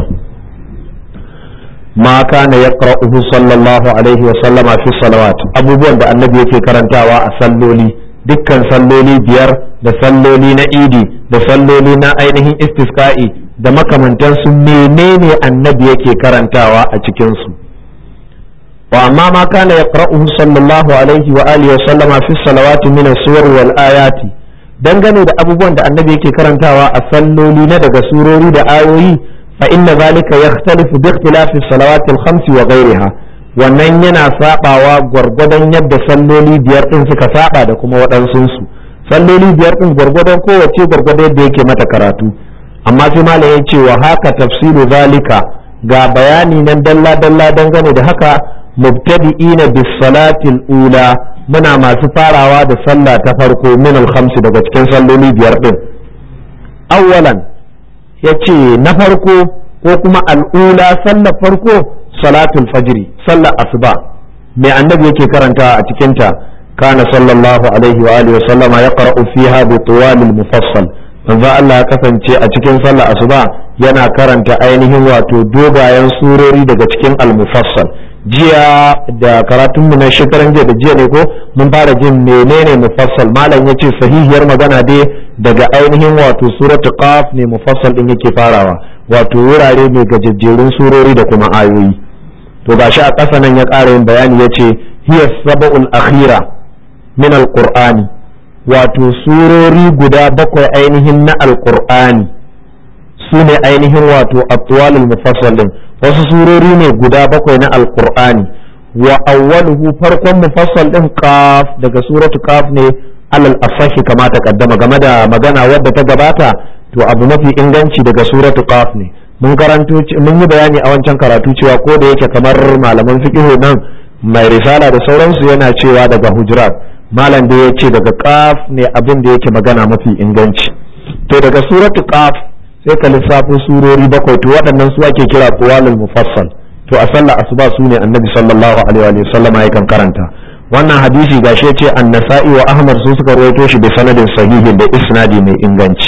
ma kana yaqra'uhu sallallahu alaihi wa sallama fi salawat abubuwan da annabi yake karantawa a salloli dukkan salloli biyar da salloli na idi da salloli na ainihin istisqa'i da makamantansu menene annabi yake karantawa a cikin su wa amma ma kana yaqra'uhu sallallahu alaihi wa alihi wa sallama fi salawati min as-suwar wal ayati dangane da abubuwan da annabi yake karantawa a salloli na daga surori da ayoyi فإن ذلك يختلف باختلاف الصلوات الخمس وغيرها wannan yana sabawa gwargwadon yadda salloli biyar din suka saba da kuma waɗansunsu salloli biyar din gwargwadon kowace gwargwadon yadda yake mata karatu amma sai malam ya ce wa haka tafsiru zalika ga bayani nan dalla dalla dangane da haka mubtadi'ina bis salatil ula muna masu farawa da sallah ta farko min al daga cikin salloli biyar din awwalan ya ce na farko ko kuma al'ula sallar farko salatul fajri sallar asuba mai annabi yake karanta a cikinta kana sallallahu alaihi wa alihi wa sallama ya qara'u fiha bi tuwalil mufassal manzo Allah ya kasance a cikin sallar asuba yana karanta ainihin wato dogayen surori daga cikin al-mufassal jiya da karatunmu na shekaran jiya da jiya ne ko mun fara jin menene mufassal malam yace sahihiyar magana dai daga ainihin wato suratu qaf ne mufassal din yake farawa wato wurare mai gajejjerun surori da kuma ayoyi to gashi a ƙasa nan ya ƙara yin bayani yace hiya sab'ul akhira min alqur'ani wato surori guda bakwai ainihin na alqur'ani su ne ainihin wato atwalul mufassal din wasu surori ne guda bakwai na alqur'ani wa awwaluhu farkon mufassal din qaf daga suratu qaf ne alal asahi kama ta kaddama game da magana wadda ta gabata to abu mafi inganci daga suratu qaf ne mun karanto mun yi bayani a wancan karatu cewa ko da yake kamar malaman fiqh nan mai risala da sauransu yana cewa daga hujurat malam da ya ce daga qaf ne abin da yake magana mafi inganci to daga suratu qaf sai ka lissafo surori bakwai to waɗannan su ake kira qawalul mufassal to a sallar asuba su ne annabi sallallahu alaihi wa sallama yakan karanta wannan hadisi gashi ce an-nasa'i wa ahmad su suka rawaito shi da sanadin sahihin da isnadi mai inganci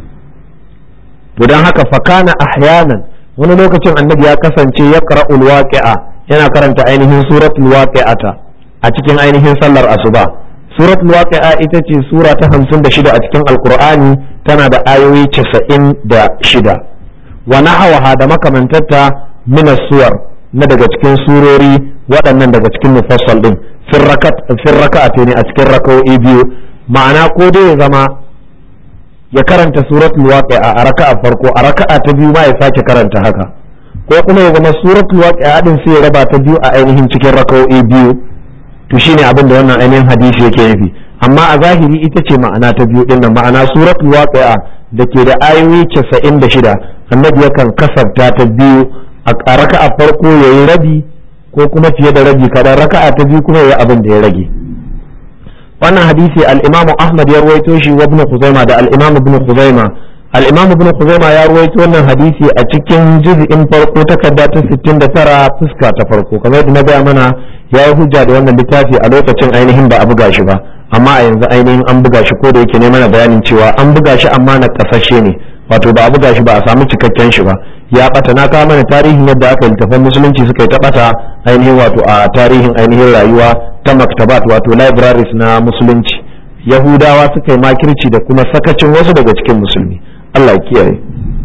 to dan haka fakana ahyanan wani lokacin annabi ya kasance ya qara'ul waqi'a yana karanta ainihin suratul waqi'ata a cikin ainihin sallar asuba suratul waqi'a ita ce sura ta 56 a cikin alqur'ani tana da ayoyi 96 wa nahawaha da makamantarta min suwar na daga cikin surori waɗannan daga cikin mufassal din fin raka'ata ne a cikin raka'o'i biyu ma'ana ko dai ya zama ya karanta suratul waqi'a a raka'a farko a raka'a ta biyu ma ya sake karanta haka ko kuma ya zama suratul waqi'a din sai ya raba ta biyu a ainihin cikin raka'o'i biyu to shine abin da wannan ainihin hadisi yake nufi amma a zahiri ita ce ma'ana ta biyu din nan ma'ana suratul waqi'a da ke da ayoyi 96 annabi yakan kasabta ta biyu a raka'a farko yayi rabi ko kuma fiye da rabi kadan raka'a ta biyu kuma yayi abin da ya rage wannan hadisi al-Imam Ahmad ya ruwaito shi wa Ibn Khuzaimah da al-Imam Ibn Khuzaimah al-Imam Ibn Khuzaimah ya ruwaito wannan hadisi a cikin juz'in farko takarda ta 69 fuska ta farko kamar yadda na gaya mana ya yi hujja da wannan littafi a lokacin ainihin ba a buga shi ba amma a yanzu ainihin an buga shi ko da yake ne mana bayanin cewa an buga shi amma na kasashe ne wato ba a buga shi ba a samu cikakken shi ba ya bata na kawo mana tarihin yadda aka littafan musulunci suka yi ta bata ainihin wato a tarihin ainihin rayuwa ta maktabat wato libraries na musulunci yahudawa suka yi makirci da kuma sakacin wasu daga cikin musulmi Allah ya kiyaye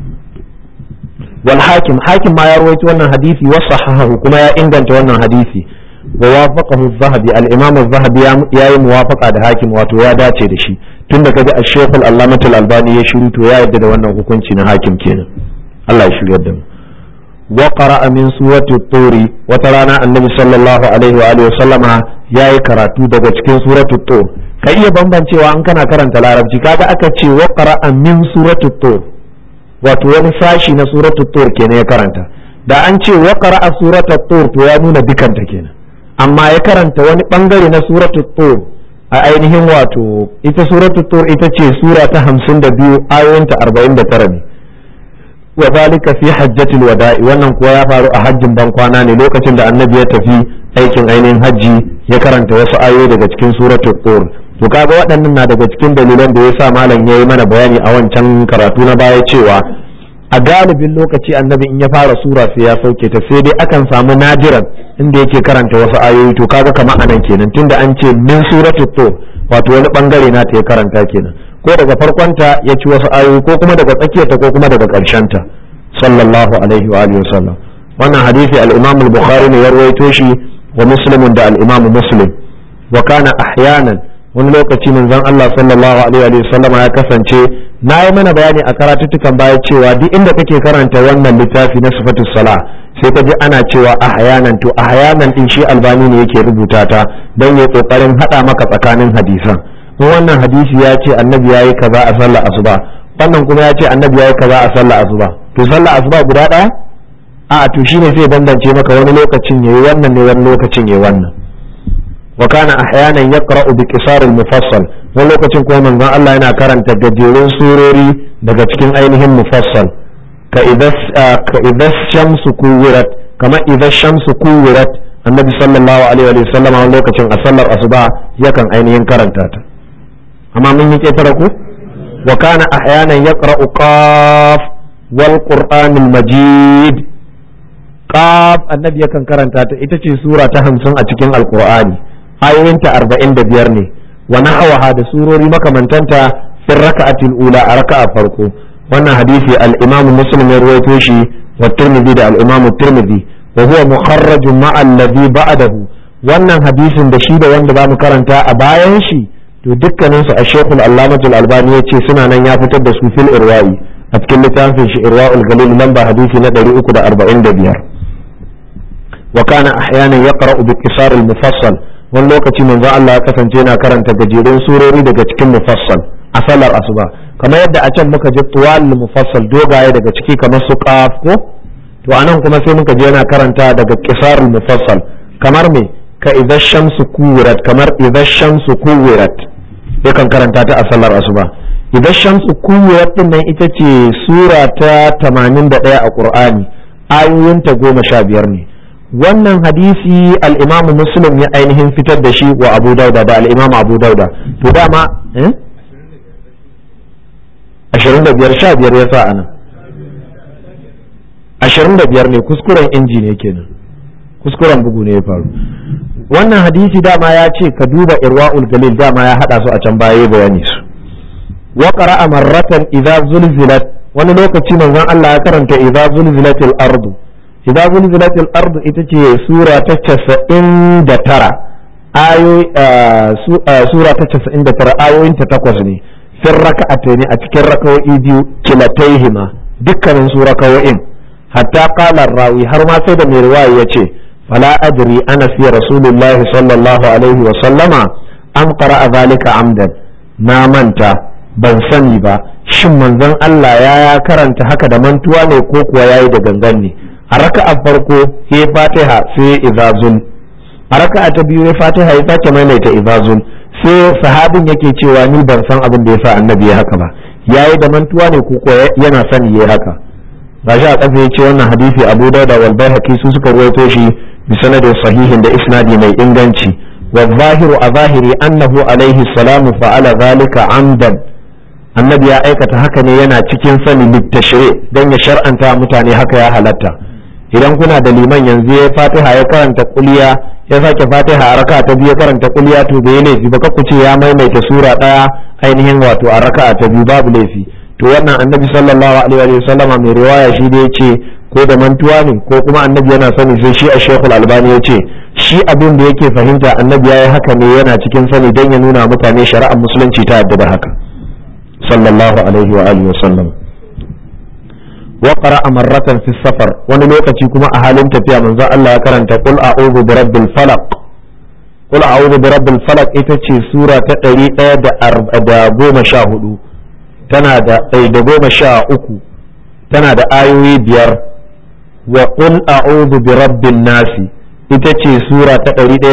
wal hakim hakim ma ya rawaito wannan hadisi wa sahahahu kuma ya inganta wannan hadisi wa wafaqahu az-zahabi al-imam az-zahabi ya yi muwafaqa da hakim wato ya dace da shi tun da kaji ash-shaykh al-allamah al-albani ya shiru to ya yadda da wannan hukunci na hakim kenan Allah ya shiryar da mu wa qara'a min surati at-tur wata rana annabi sallallahu alaihi wa alihi wa sallama yayi karatu daga cikin surati at-tur ka iya bambancewa an kana karanta larabci kaga aka ce wa qara'a min surati at-tur wato wani sashi na surati at-tur kenan ya karanta da an ce wa qara'a surati at-tur to ya nuna dukanta kenan amma ya karanta wani bangare na surati at-tur a ainihin wato ita suratu tur ita ce sura ta hamsin da biyu ayoyinta arba'in da tara ne wa zalika fi hajjatil wada'i wannan kuwa ya faru a hajjin ban kwana ne lokacin da annabi ya tafi aikin ainihin hajji ya karanta wasu ayoyi daga cikin suratu tur to kaga waɗannan na daga cikin dalilan da yasa malam yayi mana bayani a wancan karatu na baya cewa a galibin lokaci annabi in ya fara sura sai ya sauke ta sai dai akan samu nadiran inda yake karanta wasu ayoyi to kaga kamar anan kenan tunda an ce min suratu to wato wani bangare na ta ya karanta kenan ko daga farkonta ya ci wasu ayoyi ko kuma daga tsakiyarta ko kuma daga ta sallallahu alaihi wa alihi wasallam wannan hadisi al-imam al-bukhari ne ya rawaito shi wa muslim da al-imam muslim wa kana ahyanan wani lokaci manzon Allah sallallahu alaihi wa sallama ya kasance na yi mana bayani a karatuttukan baya cewa duk inda kake karanta wannan littafi na sifatu sala sai ka ji ana cewa ahyanan to ahyanan din shi albani ne yake rubuta ta don ya kokarin hada maka tsakanin hadisan in wannan hadisi ya ce annabi yayi kaza a sallar asuba wannan kuma ya ce annabi yayi kaza a sallar asuba to sallar asuba guda daya a to shine sai bambance maka wani lokacin yayi wannan ne wani lokacin yayi wannan وكان احيانا يقرا بقصار المفصل wani lokacin kuma manzon Allah yana karanta gajerun surori daga cikin ainihin mufassal ka idas shamsu kuwirat kama idas shamsu kuwirat annabi sallallahu alaihi wa sallam wani lokacin a sallar asuba yakan ainihin karanta ta amma mun yi ketara ku wa kana ahyanan yaqra'u qaf wal qur'anil majid qaf annabi yakan karanta ta ita ce sura ta 50 a cikin alqur'ani ayoyinta arba'in da biyar ne wa nahawaha da surori makamantanta fi raka'atil ula a raka'a farko wannan hadisi al-imam muslim ya ruwaito shi wa tirmidhi da al-imam tirmidhi wa huwa mukharrajun ma'a alladhi ba'dahu wannan hadisin da shi da wanda zamu karanta a bayan shi to dukkanin su ash-shaykh al-allamah al-albani yace suna nan ya fitar da su fil irwa'i a cikin littafin shi irwa'ul galil lamba hadisi na 345 wa kana ahyanan yaqra'u bi qisar al-mufassal wani lokaci manzo Allah ya kasance yana karanta gajerun surori daga cikin mufassal a sallar asuba kamar yadda a can muka ji tuwal mufassal dogaye daga ciki kamar su qaf ko to anan kuma sai muka je yana karanta daga qisar al-mufassal kamar me ka idza shamsu kuwirat kamar idza shamsu kuwirat yakan karanta ta a sallar asuba idza shamsu kuwirat din nan ita ce sura ta 81 a Qur'ani ayoyinta goma sha biyar ne wannan hadisi al-imam muslim ya ainihin fitar da shi wa abu dauda da al-imam abu dauda to dama eh 25 sha biyar ya sa anan 25 ne kuskuren inji ne kenan kuskuren bugu ne ya faru wannan hadisi dama ya ce ka duba irwa'ul galil dama ya hada su a can baya bayani su wa qara'a marratan idza zulzilat wani lokaci manzon Allah ya karanta idza zulzilatil ardu idza zulzilatil ardu ita ce sura ta 99 ayoyi sura ta 99 ayoyin ta takwas ne fir raka'atayn a cikin raka'o'i biyu kilataihima dukkanin su raka'o'in hatta qala rawi har ma sai da mai riwaya yace fala adri ana fi rasulullahi sallallahu alaihi wa sallama am qara'a zalika amdan na manta ban sani ba shin manzon Allah ya ya karanta haka da mantuwa ne ko kuwa yayi da gangan ne a raka'a farko ya fatiha sai izazul a raka'a ta biyu ya fatiha ya sake maimaita izazul sai sahabin yake cewa ni ban san abin da yasa annabi ya haka ba yayi da mantuwa ne ko kuwa yana sani yayi haka gashi a kafa yace wannan hadisi Abu Dawud wal Baihaqi su suka ruwaito shi bi sanadin sahihin da isnadi mai inganci wa zahiru a zahiri annahu alaihi salamu fa'ala zalika amdan annabi ya aikata haka ne yana cikin sani littashire don ya shar'anta mutane haka ya halatta idan kuna da liman yanzu ya fatiha ya karanta kuliya ya sake fatiha a raka ta biyu ya karanta kuliya to bai laifi ba ku ce ya maimaita sura daya ainihin wato a raka ta biyu babu laifi to wannan annabi sallallahu alaihi wa sallama mai riwaya shi da yace ko da mantuwa ne ko kuma annabi yana sani sai shi a shekul albani ya ce shi abin da yake fahimta annabi ya yi haka ne yana cikin sani don ya nuna mutane shari'ar musulunci ta yadda da haka sallallahu alaihi wa alihi wa sallam wa qara'a marratan fi safar wani lokaci kuma a halin tafiya manzo Allah ya karanta qul a'udhu bi rabbil falaq qul a'udhu bi rabbil falaq ita ce sura ta 114 tana da da goma sha uku tana da ayoyi biyar wa qul a'udhu bi rabbin nasi ita ce sura ta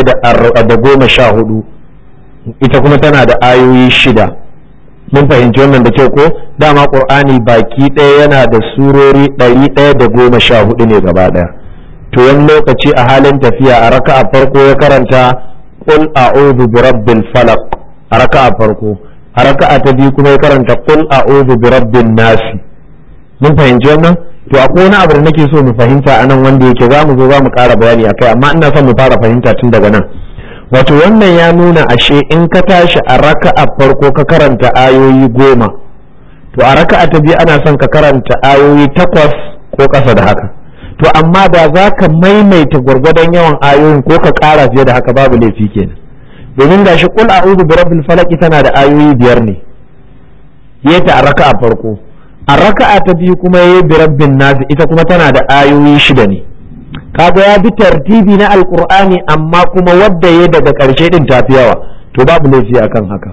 114 ita kuma tana da ayoyi shida mun fahimci wannan da kyau ko dama qur'ani baki ɗaya yana da surori ɗari ɗaya da goma sha hudu ne gaba ɗaya to wani lokaci a halin tafiya a raka'a farko ya karanta qul a'udhu bi rabbil falaq a raka'a farko a raka'a ta biyu kuma ya karanta qul a'udhu bi rabbin nasi mun fahimci wannan to akwai wani abu da nake so mu fahimta a nan wanda yake za mu zo za mu ƙara bayani akai amma ina son mu fara fahimta tun daga nan wato wannan ya nuna ashe in ka tashi a raka'a farko ka karanta ayoyi goma to a raka'a ta biyu ana son ka karanta ayoyi takwas ko ƙasa da haka to amma da za ka maimaita gwargwadon yawan ayoyin ko ka ƙara fiye da haka babu laifi kenan domin gashi kul a'udhu bi rabbil falaq tana da ayoyi biyar ne yata a raka'a farko a raka'a ta biyu kuma yayi bi rabbin nas ita kuma tana da ayoyi shida ne kaga ya bi tartibi na alkur'ani amma kuma wadda ya daga ƙarshe din tafi yawa to babu laifi akan haka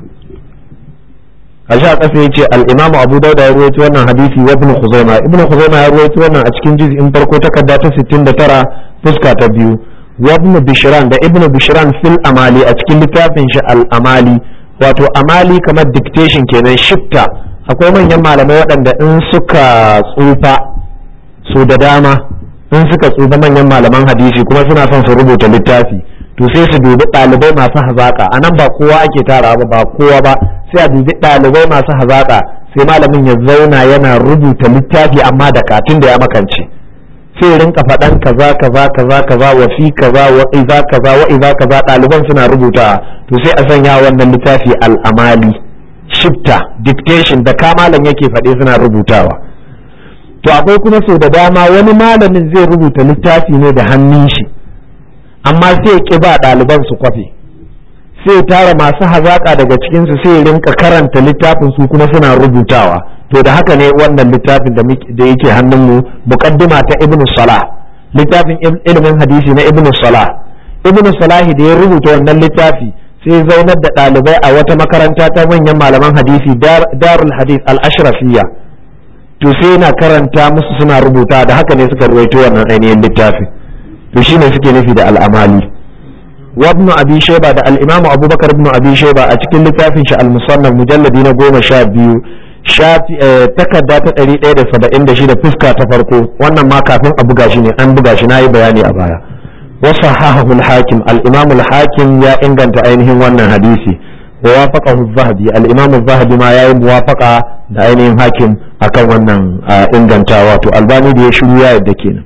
kashi a ƙasa ya ce al'imamu abu dauda ya ruwaito wannan hadisi wa ibn khuzaima ibn khuzaima ya ruwaito wannan a cikin juz'in farko takarda ta 69 fuska ta biyu wa ibn bishran da ibn bishran fil amali a cikin littafin shi al amali wato amali kamar dictation kenan shifta akwai manyan malamai waɗanda in suka tsufa su da dama in suka tsufa manyan malaman hadisi kuma suna son su rubuta littafi to sai su dubi ɗalibai masu hazaƙa a nan ba kowa ake tara ba ba kowa ba sai a dubi ɗalibai masu hazaƙa sai malamin ya zauna yana rubuta littafi amma da katin da ya makance sai rinka faɗan kaza kaza kaza kaza wa fi kaza wa iza kaza wa iza kaza ɗaliban suna rubuta to sai a sanya wannan littafi al'amali shifta dictation da ka malam yake faɗe suna rubutawa to akwai kuma sau da dama wani malamin zai rubuta littafi ne da hannun shi amma sai ki ba ɗaliban su kwafe sai tara masu hazaƙa daga cikinsu sai rinka karanta littafin su kuma suna rubutawa to da haka ne wannan littafin da yake hannunmu muqaddima ta ibn salah littafin ilimin hadisi na ibnu salah ibnu salah da ya rubuta wannan littafi sai zaunar da ɗalibai a wata makaranta ta manyan malaman hadisi darul hadith al-ashrafiyya to sai yana karanta musu suna rubuta da haka ne suka ruwaito wannan ainihin littafin to shine suke nufi da al'amali wa ibn abi shayba da al-imamu abubakar ibn abi shayba a cikin littafin shi al-musannaf mujalladi na goma sha biyu shafi takarda ta ɗari ɗaya da saba'in da shida fuska ta farko wannan ma kafin a buga shi ne an buga shi na yi bayani a baya wasu hahahul hakim al-imamul hakim ya inganta ainihin wannan hadisi wa wafaqahu zahabi al-imamu zahabi ma yayi muwafaqa da ainihin hakim akan wannan ingantawa to albani da ya shiru ya yadda kenan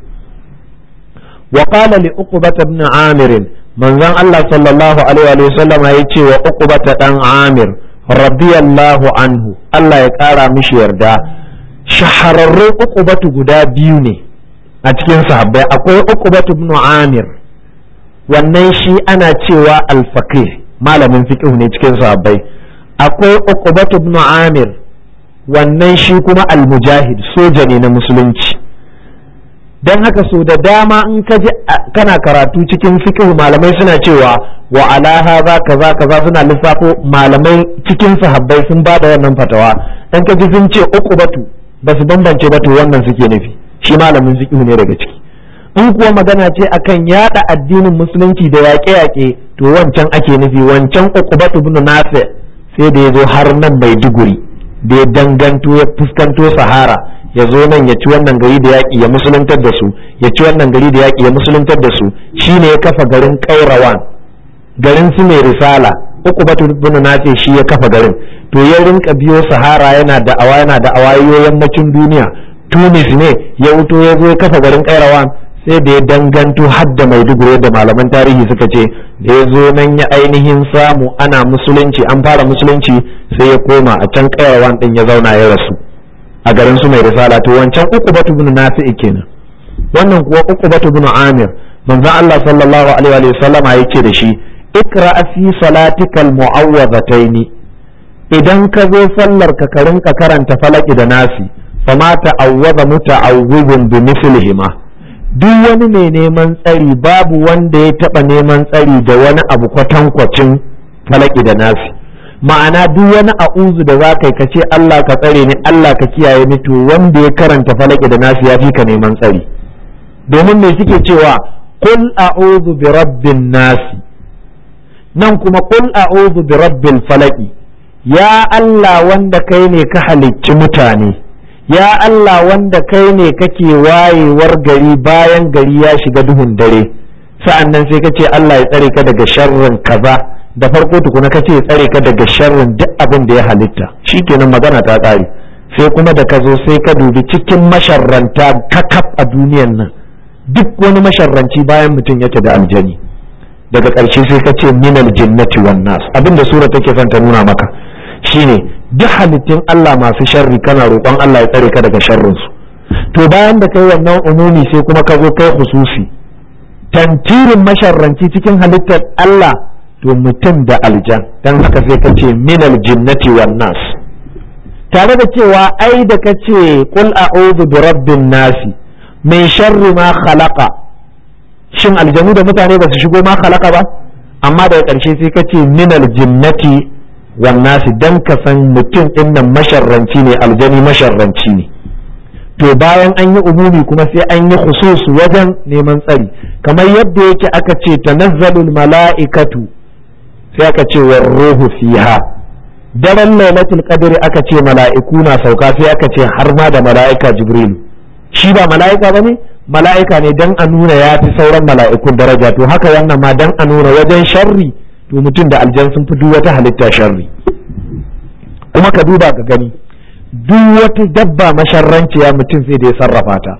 wa qala li uqbah ibn amir manzon Allah sallallahu alaihi wa sallam ya ce wa uqbah dan amir radiyallahu anhu Allah ya kara mishi yarda shahararrun uqbatu guda biyu ne a cikin sahabbai akwai uqbatu ibn amir wannan shi ana cewa al-faqih malamin fiqh ne cikin sahabbai akwai uqbatu ibn amir wannan shi kuma al-mujahid soja ne na musulunci don haka so da dama in ka ji kana karatu cikin fiqh malamai suna cewa wa ala hadha kaza kaza suna lissafo malamai cikin sahabbai sun ba da wannan fatawa dan ka ji sun ce uqbatu ba su bambance ba to wannan suke nufi shi malamin fiqh ne daga ciki in kuwa magana ce akan yada addinin musulunci da yaƙe-yaƙe to wancan ake nufi wancan uqbatu ibn nafi sai da ya zo har nan maiduguri da ya danganto ya fuskanto sahara ya zo nan ya ci wannan gari da yaƙi ya musuluntar da su ya ci wannan gari da yaƙi ya musuluntar da su shine ya kafa garin kairawan garin su mai risala uku batu bin nace shi ya kafa garin to ya rinka biyo sahara yana da awa yana da awayoyin yammacin duniya tunis ne ya wuto ya zo ya kafa garin kairawan sai da ya danganto hadda maiduguri da malaman tarihi suka ce da ya zo nan ya ainihin samu ana musulunci an fara musulunci sai ya koma a can kairawan din ya zauna ya rasu a garin su mai risala to wancan uku batu bin nafi'i kenan wannan kuwa uku batu bin amir manzon Allah sallallahu alaihi wa sallama yake da shi ikra fi salatikal mu'awwazataini idan ka zo sallar ka ka rinka karanta falaki da nasi fama ta'awwaza muta'awwizun bi mislihima duk wani mai neman tsari babu wanda ya taba neman tsari da wani abu kwatankwacin falaki da nasi ma'ana duk wani a'uzu da za ka yi ka ce Allah ka tsare ni Allah ka kiyaye ni to wanda ya karanta falaki da nasi ya fi ka neman tsari domin me suke cewa qul a'udhu bi rabbin nasi nan kuma qul a'udhu bi rabbil falaki ya Allah wanda kai ne ka halicci mutane ya Allah wanda kai ne kake wayewar gari bayan gari ya shiga duhun dare sa'an nan sai ka ce Allah ya tsare ka daga sharrin kaza da farko tukuna ka ce ya tsare ka daga sharrin duk abin da ya halitta shikenan magana ta ƙare sai kuma da ka zo sai ka dubi cikin masharranta kakaf a duniyan nan duk wani masharranci bayan mutum yake da aljani daga ƙarshe sai ka ce minal jinnati wan nas abin da sura take son ta nuna maka shine duk halittun Allah masu sharri kana roƙon Allah ya tsare ka daga sharrinsu to bayan da kai wannan umumi sai kuma ka zo kai hususi tantirin masharranci cikin halittar Allah to mutum da aljan dan haka sai ka ce minal jinnati wan nas tare da cewa ai da ka ce qul a'udhu bi rabbin nasi min sharri ma khalaqa shin aljanu da mutane ba su shigo ma khalaqa ba amma daga ƙarshe sai ka ce minal jinnati wannasi dan ka san mutum din nan masharranci ne aljani masharranci ne to bayan an yi umumi kuma sai an yi khusus wajen neman tsari kamar yadda yake aka ce tanazzalul mala'ikatu sai aka ce war ruhu fiha daren lailatul qadri aka ce mala'iku na sauka sai aka ce har ma da mala'ika jibril shi ba mala'ika bane mala'ika ne dan a nuna ya fi sauran mala'ikun daraja to haka wannan ma dan a nuna wajen sharri to mutum da aljan sun fi duk wata halitta sharri kuma ka duba ka gani duk wata dabba masharranciya mutum sai da ya sarrafa ta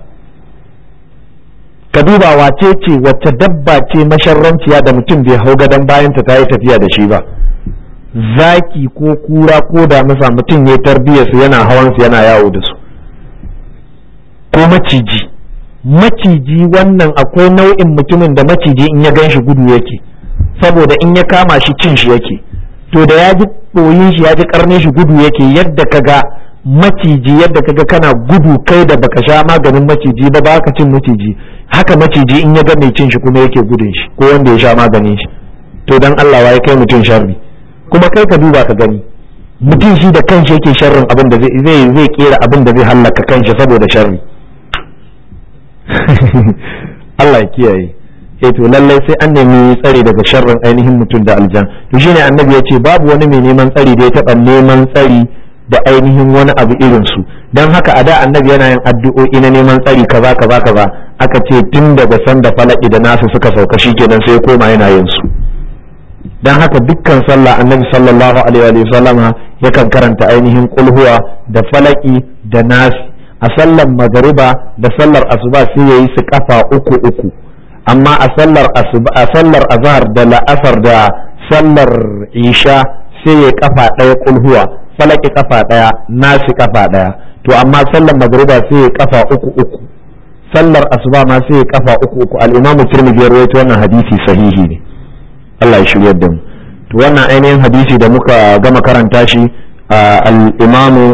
ka duba wace ce wacce dabba ce masharranciya da mutum bai hau gadon bayanta ta yi tafiya da shi ba zaki ko kura ko damisa mutum ya tarbiyyar su yana hawan su yana yawo da su ko maciji maciji wannan akwai nau'in mutumin da maciji in ya gan shi gudu yake saboda in ya kama shi cin shi yake to da ya ji ɓoyin shi ya ji karnin shi gudu yake yadda ka ga maciji yadda kaga kana gudu kai da baka sha maganin maciji ba ba ka cin maciji haka maciji in ya ga mai cin shi kuma yake gudun shi ko wanda ya sha maganin shi to dan Allah waye kai mutum sharri kuma kai ka duba ka gani mutum shi da kanshi yake sharrin abin da zai zai zai kera abin da zai hallaka kanshi saboda sharri Allah ya kiyaye eh to lallai sai an nemi tsari daga sharrin ainihin mutum da aljan to shine annabi ya ce babu wani mai neman tsari da ya taba neman tsari da ainihin wani abu irin su dan haka a da annabi yana yin addu'o'i na neman tsari kaza kaza kaza aka ce tun daga sanda falaki da nasu suka sauka shikenan sai ya koma yana yin su dan haka dukkan sallah annabi sallallahu alaihi wa sallama yakan karanta ainihin kulhuwa da falaki da nasi a sallar magariba da sallar asuba sai yayi su kafa uku uku amma a sallar asuba a sallar azhar da la'asar da sallar isha sai ya kafa ɗaya kulhuwa falaki kafa ɗaya nasi kafa ɗaya to amma sallar magariba sai ya kafa uku uku sallar asuba ma sai ya kafa uku uku al-imamu tirmidhi ya rawaito wannan hadisi sahihi ne Allah ya shiryar da mu to wannan ainihin hadisi da muka gama karanta shi al-imamu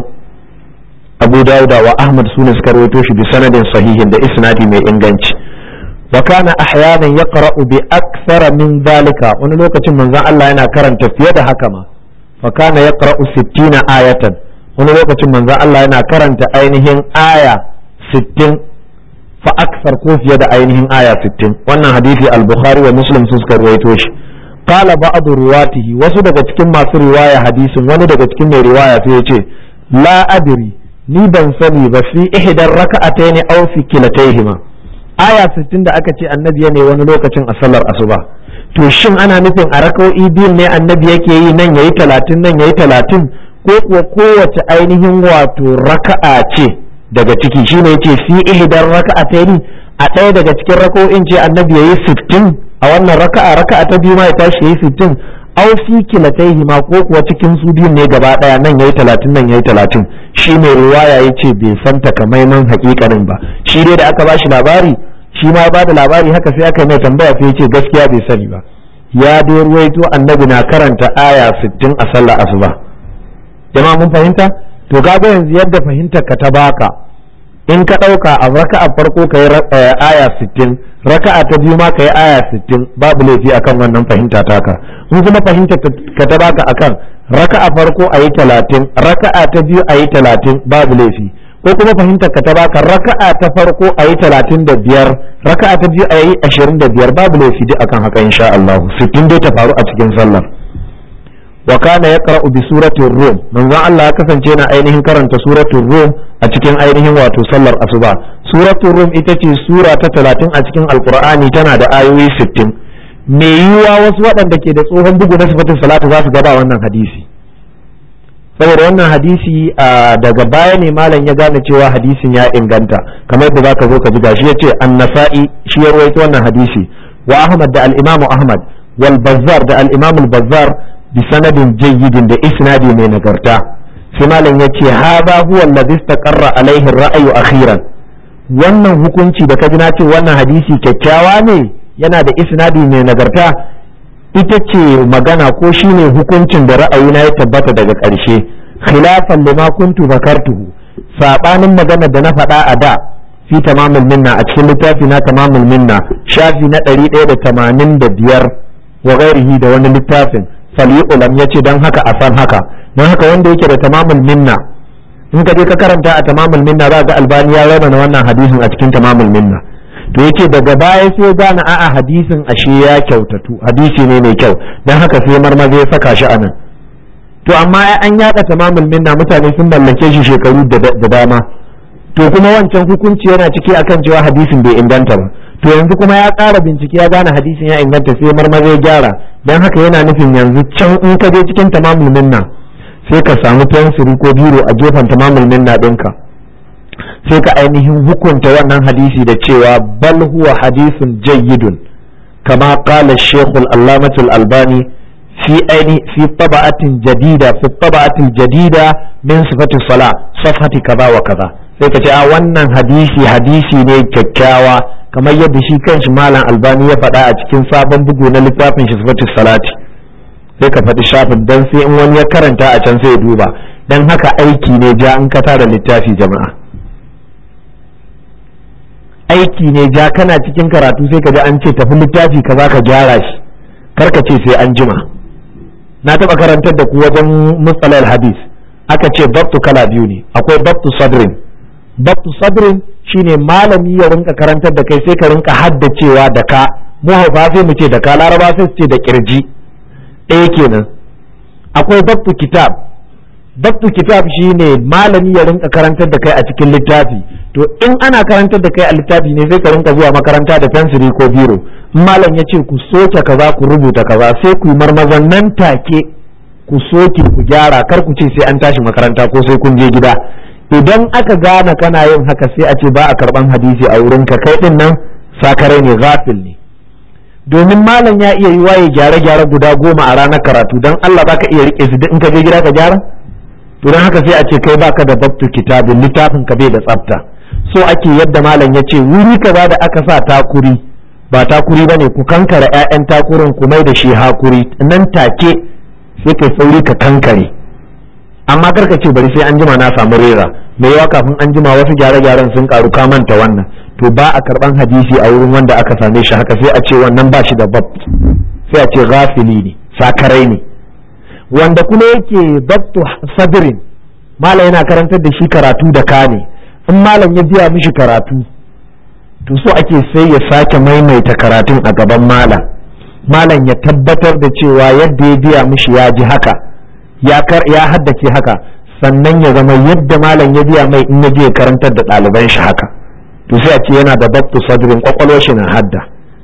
Abu Dawuda wa Ahmad sune suka rawaito shi bi sanadin sahihin da isnadi mai inganci wa kana ahyanan yaqra'u bi akthara min dhalika wani lokacin manzon Allah yana karanta fiye da haka ma fa kana yaqra'u 60 ayatan wani lokacin manzon Allah yana karanta ainihin aya 60 fa akthar ko fiye da ainihin aya 60 wannan hadisi al-Bukhari wa Muslim su suka rawaito shi qala ba'd ruwatihi wasu daga cikin masu riwaya hadisin wani daga cikin mai riwaya sai ya ce la adri ni ban sani ba fi ihdar raka'atayn aw fi kilatayhima aya 60 da aka ce annabi ne wani lokacin a sallar asuba to shin ana nufin a raka'o'i biyun ne annabi yake yi nan yayi 30 nan yayi 30 ko kuwa kowace ainihin wato raka'a ce daga ciki shine yace fi ihdar raka'atayn a ɗaya daga cikin raka'o'in ce annabi yayi 60 a wannan raka'a raka'a ta biyu ma ya tashi yayi 60 aw fi kilataihi ma ko kuwa cikin su biyun ne gaba daya nan yayi talatin nan yayi talatin shi mai riwaya yace bai san takamaiman hakikanin ba shi dai da aka bashi labari shi ma ba da labari haka sai aka mai tambaya sai yace gaskiya bai sani ba ya dai ruwaito annabi na karanta aya 60 a sallar asuba jama'a mun fahimta to kaga yanzu yadda fahimtar ka ta baka in ka ɗauka a raka'a farko ka yi aya 60 raka'a ta biyu ma ka yi aya 60 babu laifi akan wannan fahimta taka in kuma fahimta ka ta baka akan raka'a farko a yi 30 raka'a ta biyu a yi 30 babu laifi ko kuma fahimta ka ta baka raka'a ta farko a yi 35 raka'a ta biyu a yi 25 babu laifi duk akan haka insha Allah 60 dai ta faru a cikin sallar wa kana yaqra'u bi suratir rum manzon Allah ya kasance na ainihin karanta suratul rum a cikin ainihin wato sallar asuba suratul rum ita ce sura ta 30 a cikin alqur'ani tana da ayoyi 60 me yiwuwa wasu waɗanda ke da tsohon bugu na sifatin salatu za su gaba wannan hadisi saboda wannan hadisi daga baya ne malam ya gane cewa hadisin ya inganta kamar da zaka zo ka ji gashi yace an-nasa'i shi ya rawaito wannan hadisi wa ahmad da al-imam ahmad wal bazzar da al-imam al-bazzar bi sanadin jayyidin da isnadi mai nagarta sai malam yace hadha huwa alladhi istaqarra alaihi ar-ra'yu akhiran wannan hukunci da kaji na ce wannan hadisi kyakkyawa ne yana da isnadi mai nagarta ita ce magana ko shine hukuncin da ra'ayina ya tabbata daga ƙarshe khilafan lima kuntu zakartuhu sabanin magana da na faɗa a da fi tamamul minna a cikin littafi na tamamul minna shafi na 185 wa ghairihi da wani littafin falyu'lam yace dan haka a san haka dan haka wanda yake da tamamul minna in ka je ka karanta a tamamul minna za ga albani ya rauna wannan hadisin a cikin tamamul minna to yace daga baya sai gane a'a hadisin ashe ya kyautatu hadisi ne mai kyau dan haka sai marmaza ya saka shi anan to amma an yada tamamul minna mutane sun mallake shi shekaru da dama to kuma wancan hukunci yana ciki akan cewa hadisin bai inganta ba to yanzu kuma ya ƙara bincike ya gane hadisin ya inganta sai marmaza ya gyara dan haka yana nufin yanzu can in ka je cikin tamamul minna sai ka samu fensiri ko biro a gefen tamamul minna ɗinka sai ka ainihin hukunta wannan hadisi da cewa bal huwa hadisun jayyidun kama qala shaykh al-allamah al-albani fi aini fi taba'atin jadida fi taba'atin jadida min sifati sala safhati kaza wa kaza sai ka ce a wannan hadisi hadisi ne kyakkyawa kamar yadda shi kanshi malam albani ya faɗa a cikin sabon bugu na littafin shi sifati salati sai ka faɗi shafin dan sai in wani ya karanta a can sai ya duba dan haka aiki ne ja in ka tara littafi jama'a aiki ne ja kana cikin karatu sai ka ji an ce tafi littafi ka za ka gyara shi karka ce sai an jima na taɓa karantar da ku wajen mustalal hadis aka ce babtu kala biyu ne akwai babtu sadrin babtu sadrin shine malami ya rinka karantar da kai sai ka rinka haddacewa da ka mu haufa sai mu ce da ka laraba sai su ce da kirji ɗaya kenan akwai babtu kitab babtu kitab shine malami ya rinka karantar da kai a cikin littafi to in ana karantar da kai a littafi ne sai ka rinka zuwa makaranta da fensiri ko biro malam ya ce ku soke kaza ku rubuta kaza sai ku yi marmazan nan take ku soke ku gyara kar ku ce sai an tashi makaranta ko sai kun je gida idan aka gane kana yin haka sai a ce ba a karban hadisi a wurin ka kai din nan sakarai ne ghafil ne domin malam ya iya yi waye gyare-gyare guda goma a ranar karatu don Allah baka iya rike su duk in ka je gida ka gyara to don haka sai a ce kai baka da babtu kitabin littafin ka bai da tsafta so ake yadda malam ya ce wuri kaza da aka sa takuri ba takuri bane ku kankare ƴaƴan takurin ku mai da shi hakuri nan take sai kai sauri ka kankare amma karka ce bari sai an jima na samu rera mai yawa kafin an jima wasu gyare-gyaren sun karu ka manta wannan to ba a karban hadisi a wurin wanda aka same shi haka sai a ce wannan ba shi da bab sai a ce ghafili ne sakarai ne wanda kuma yake babtu sadrin malam yana karantar da shi karatu da ka ne in malam ya biya mishi karatu to so ake sai ya sake maimaita karatun a gaban malam malam ya tabbatar da cewa yadda ya biya mishi ya ji haka ya haddace haka sannan ya zama yadda malam ya biya mai in ya je karantar da ɗaliban shi haka to sai a ce yana da babtu sadrin kwakwalwar shi na hadda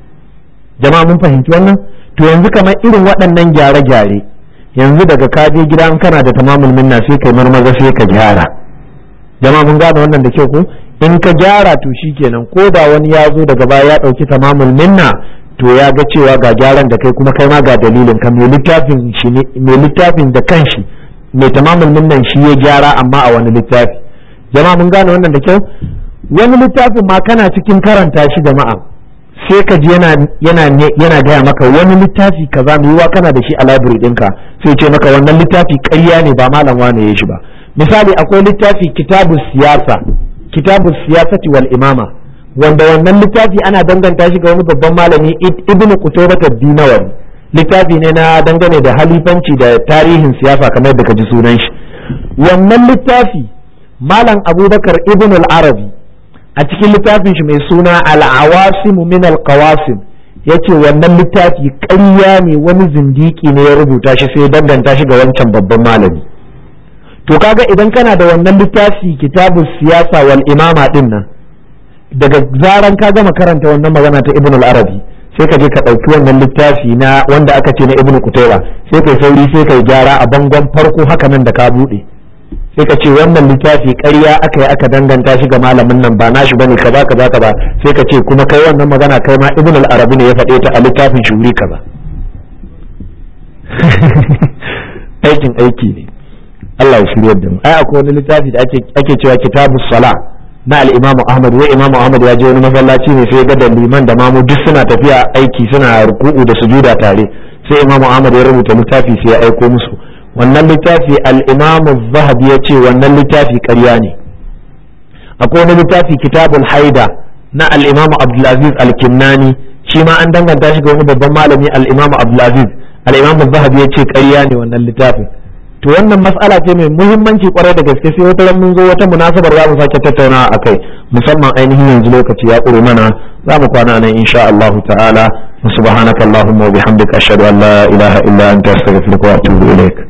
jama'a mun fahimci wannan to yanzu kamar irin waɗannan gyare-gyare yanzu daga ka je gida in kana da tamamul minna sai kai marmaza sai ka gyara jama'a mun gane wannan da kyau ko in ka gyara to shikenan ko da wani ya zo daga baya ya ɗauki tamamul minna to ya ga cewa ga gyaran da kai kuma kai ma ga dalilin ka mai littafin shi ne mai littafin da kanshi mai tamamul minnan shi ya gyara amma a wani littafi jama'a mun gane wannan da kyau wani littafin ma kana cikin karanta shi jama'a sai ka ji yana yana yana gaya maka wani littafi kaza mai yiwa kana da shi a library ɗinka sai ce maka wannan littafi ƙarya ne ba malam wane ya shi ba misali akwai littafi kitabu siyasa kitabu siyasati wal imama wanda wannan littafi ana danganta shi ga wani babban malami ibnu qutaybah ad-dinawari littafi ne na dangane da halifanci da tarihin siyasa kamar da ka ji sunan shi wannan littafi malam abubakar ibn al-arabi a cikin littafin shi mai suna al-awasim min al-qawasim yace wannan littafi ƙarya ne wani zindiki ne ya rubuta shi sai danganta shi ga wancan babban malami to kaga idan kana da wannan littafi kitabu siyasa wal imama din nan daga zaran ka gama karanta wannan magana ta ibn al-arabi sai ka je ka ɗauki wannan littafi na wanda aka ce na ibn kutaiba sai kai sauri sai kai gyara a bangon farko haka nan da ka buɗe sai ka ce wannan littafi ƙarya aka yi aka danganta shi ga malamin nan ba nashi bane kaza kaza kaza sai ka ce kuma kai wannan magana kai ma ibn al-arabi ne ya faɗe ta a littafin shuri kaza aikin aiki ne Allah ya shiryar da mu ai akwai wani littafi da ake ake cewa kitabus sala na al-Imam Ahmad wai Imam Ahmad ya je wani masallaci ne sai ga da liman da mamu duk suna tafiya aiki suna ruku'u da sujuda tare sai Imam Ahmad ya rubuta littafi sai ya aiko musu wannan littafi al-Imam Az-Zahabi ya ce wannan littafi ƙarya ne akwai wani littafi kitabul haida na al-Imam Abdulaziz al-Kinnani shi ma an danganta shi ga wani babban malami al-Imam Abdulaziz al-Imam Az-Zahabi ya ce ƙarya ne wannan littafin to wannan mas'ala ce mai muhimmanci kwarai da gaske sai wata mun zo wata munasabar za mu sake tattaunawa akai musamman ainihin yanzu lokaci ya ƙure mana za mu kwana nan insha Allah ta'ala subhanaka allahumma wa bihamdika ashhadu an la ilaha illa anta astaghfiruka wa atubu ilaik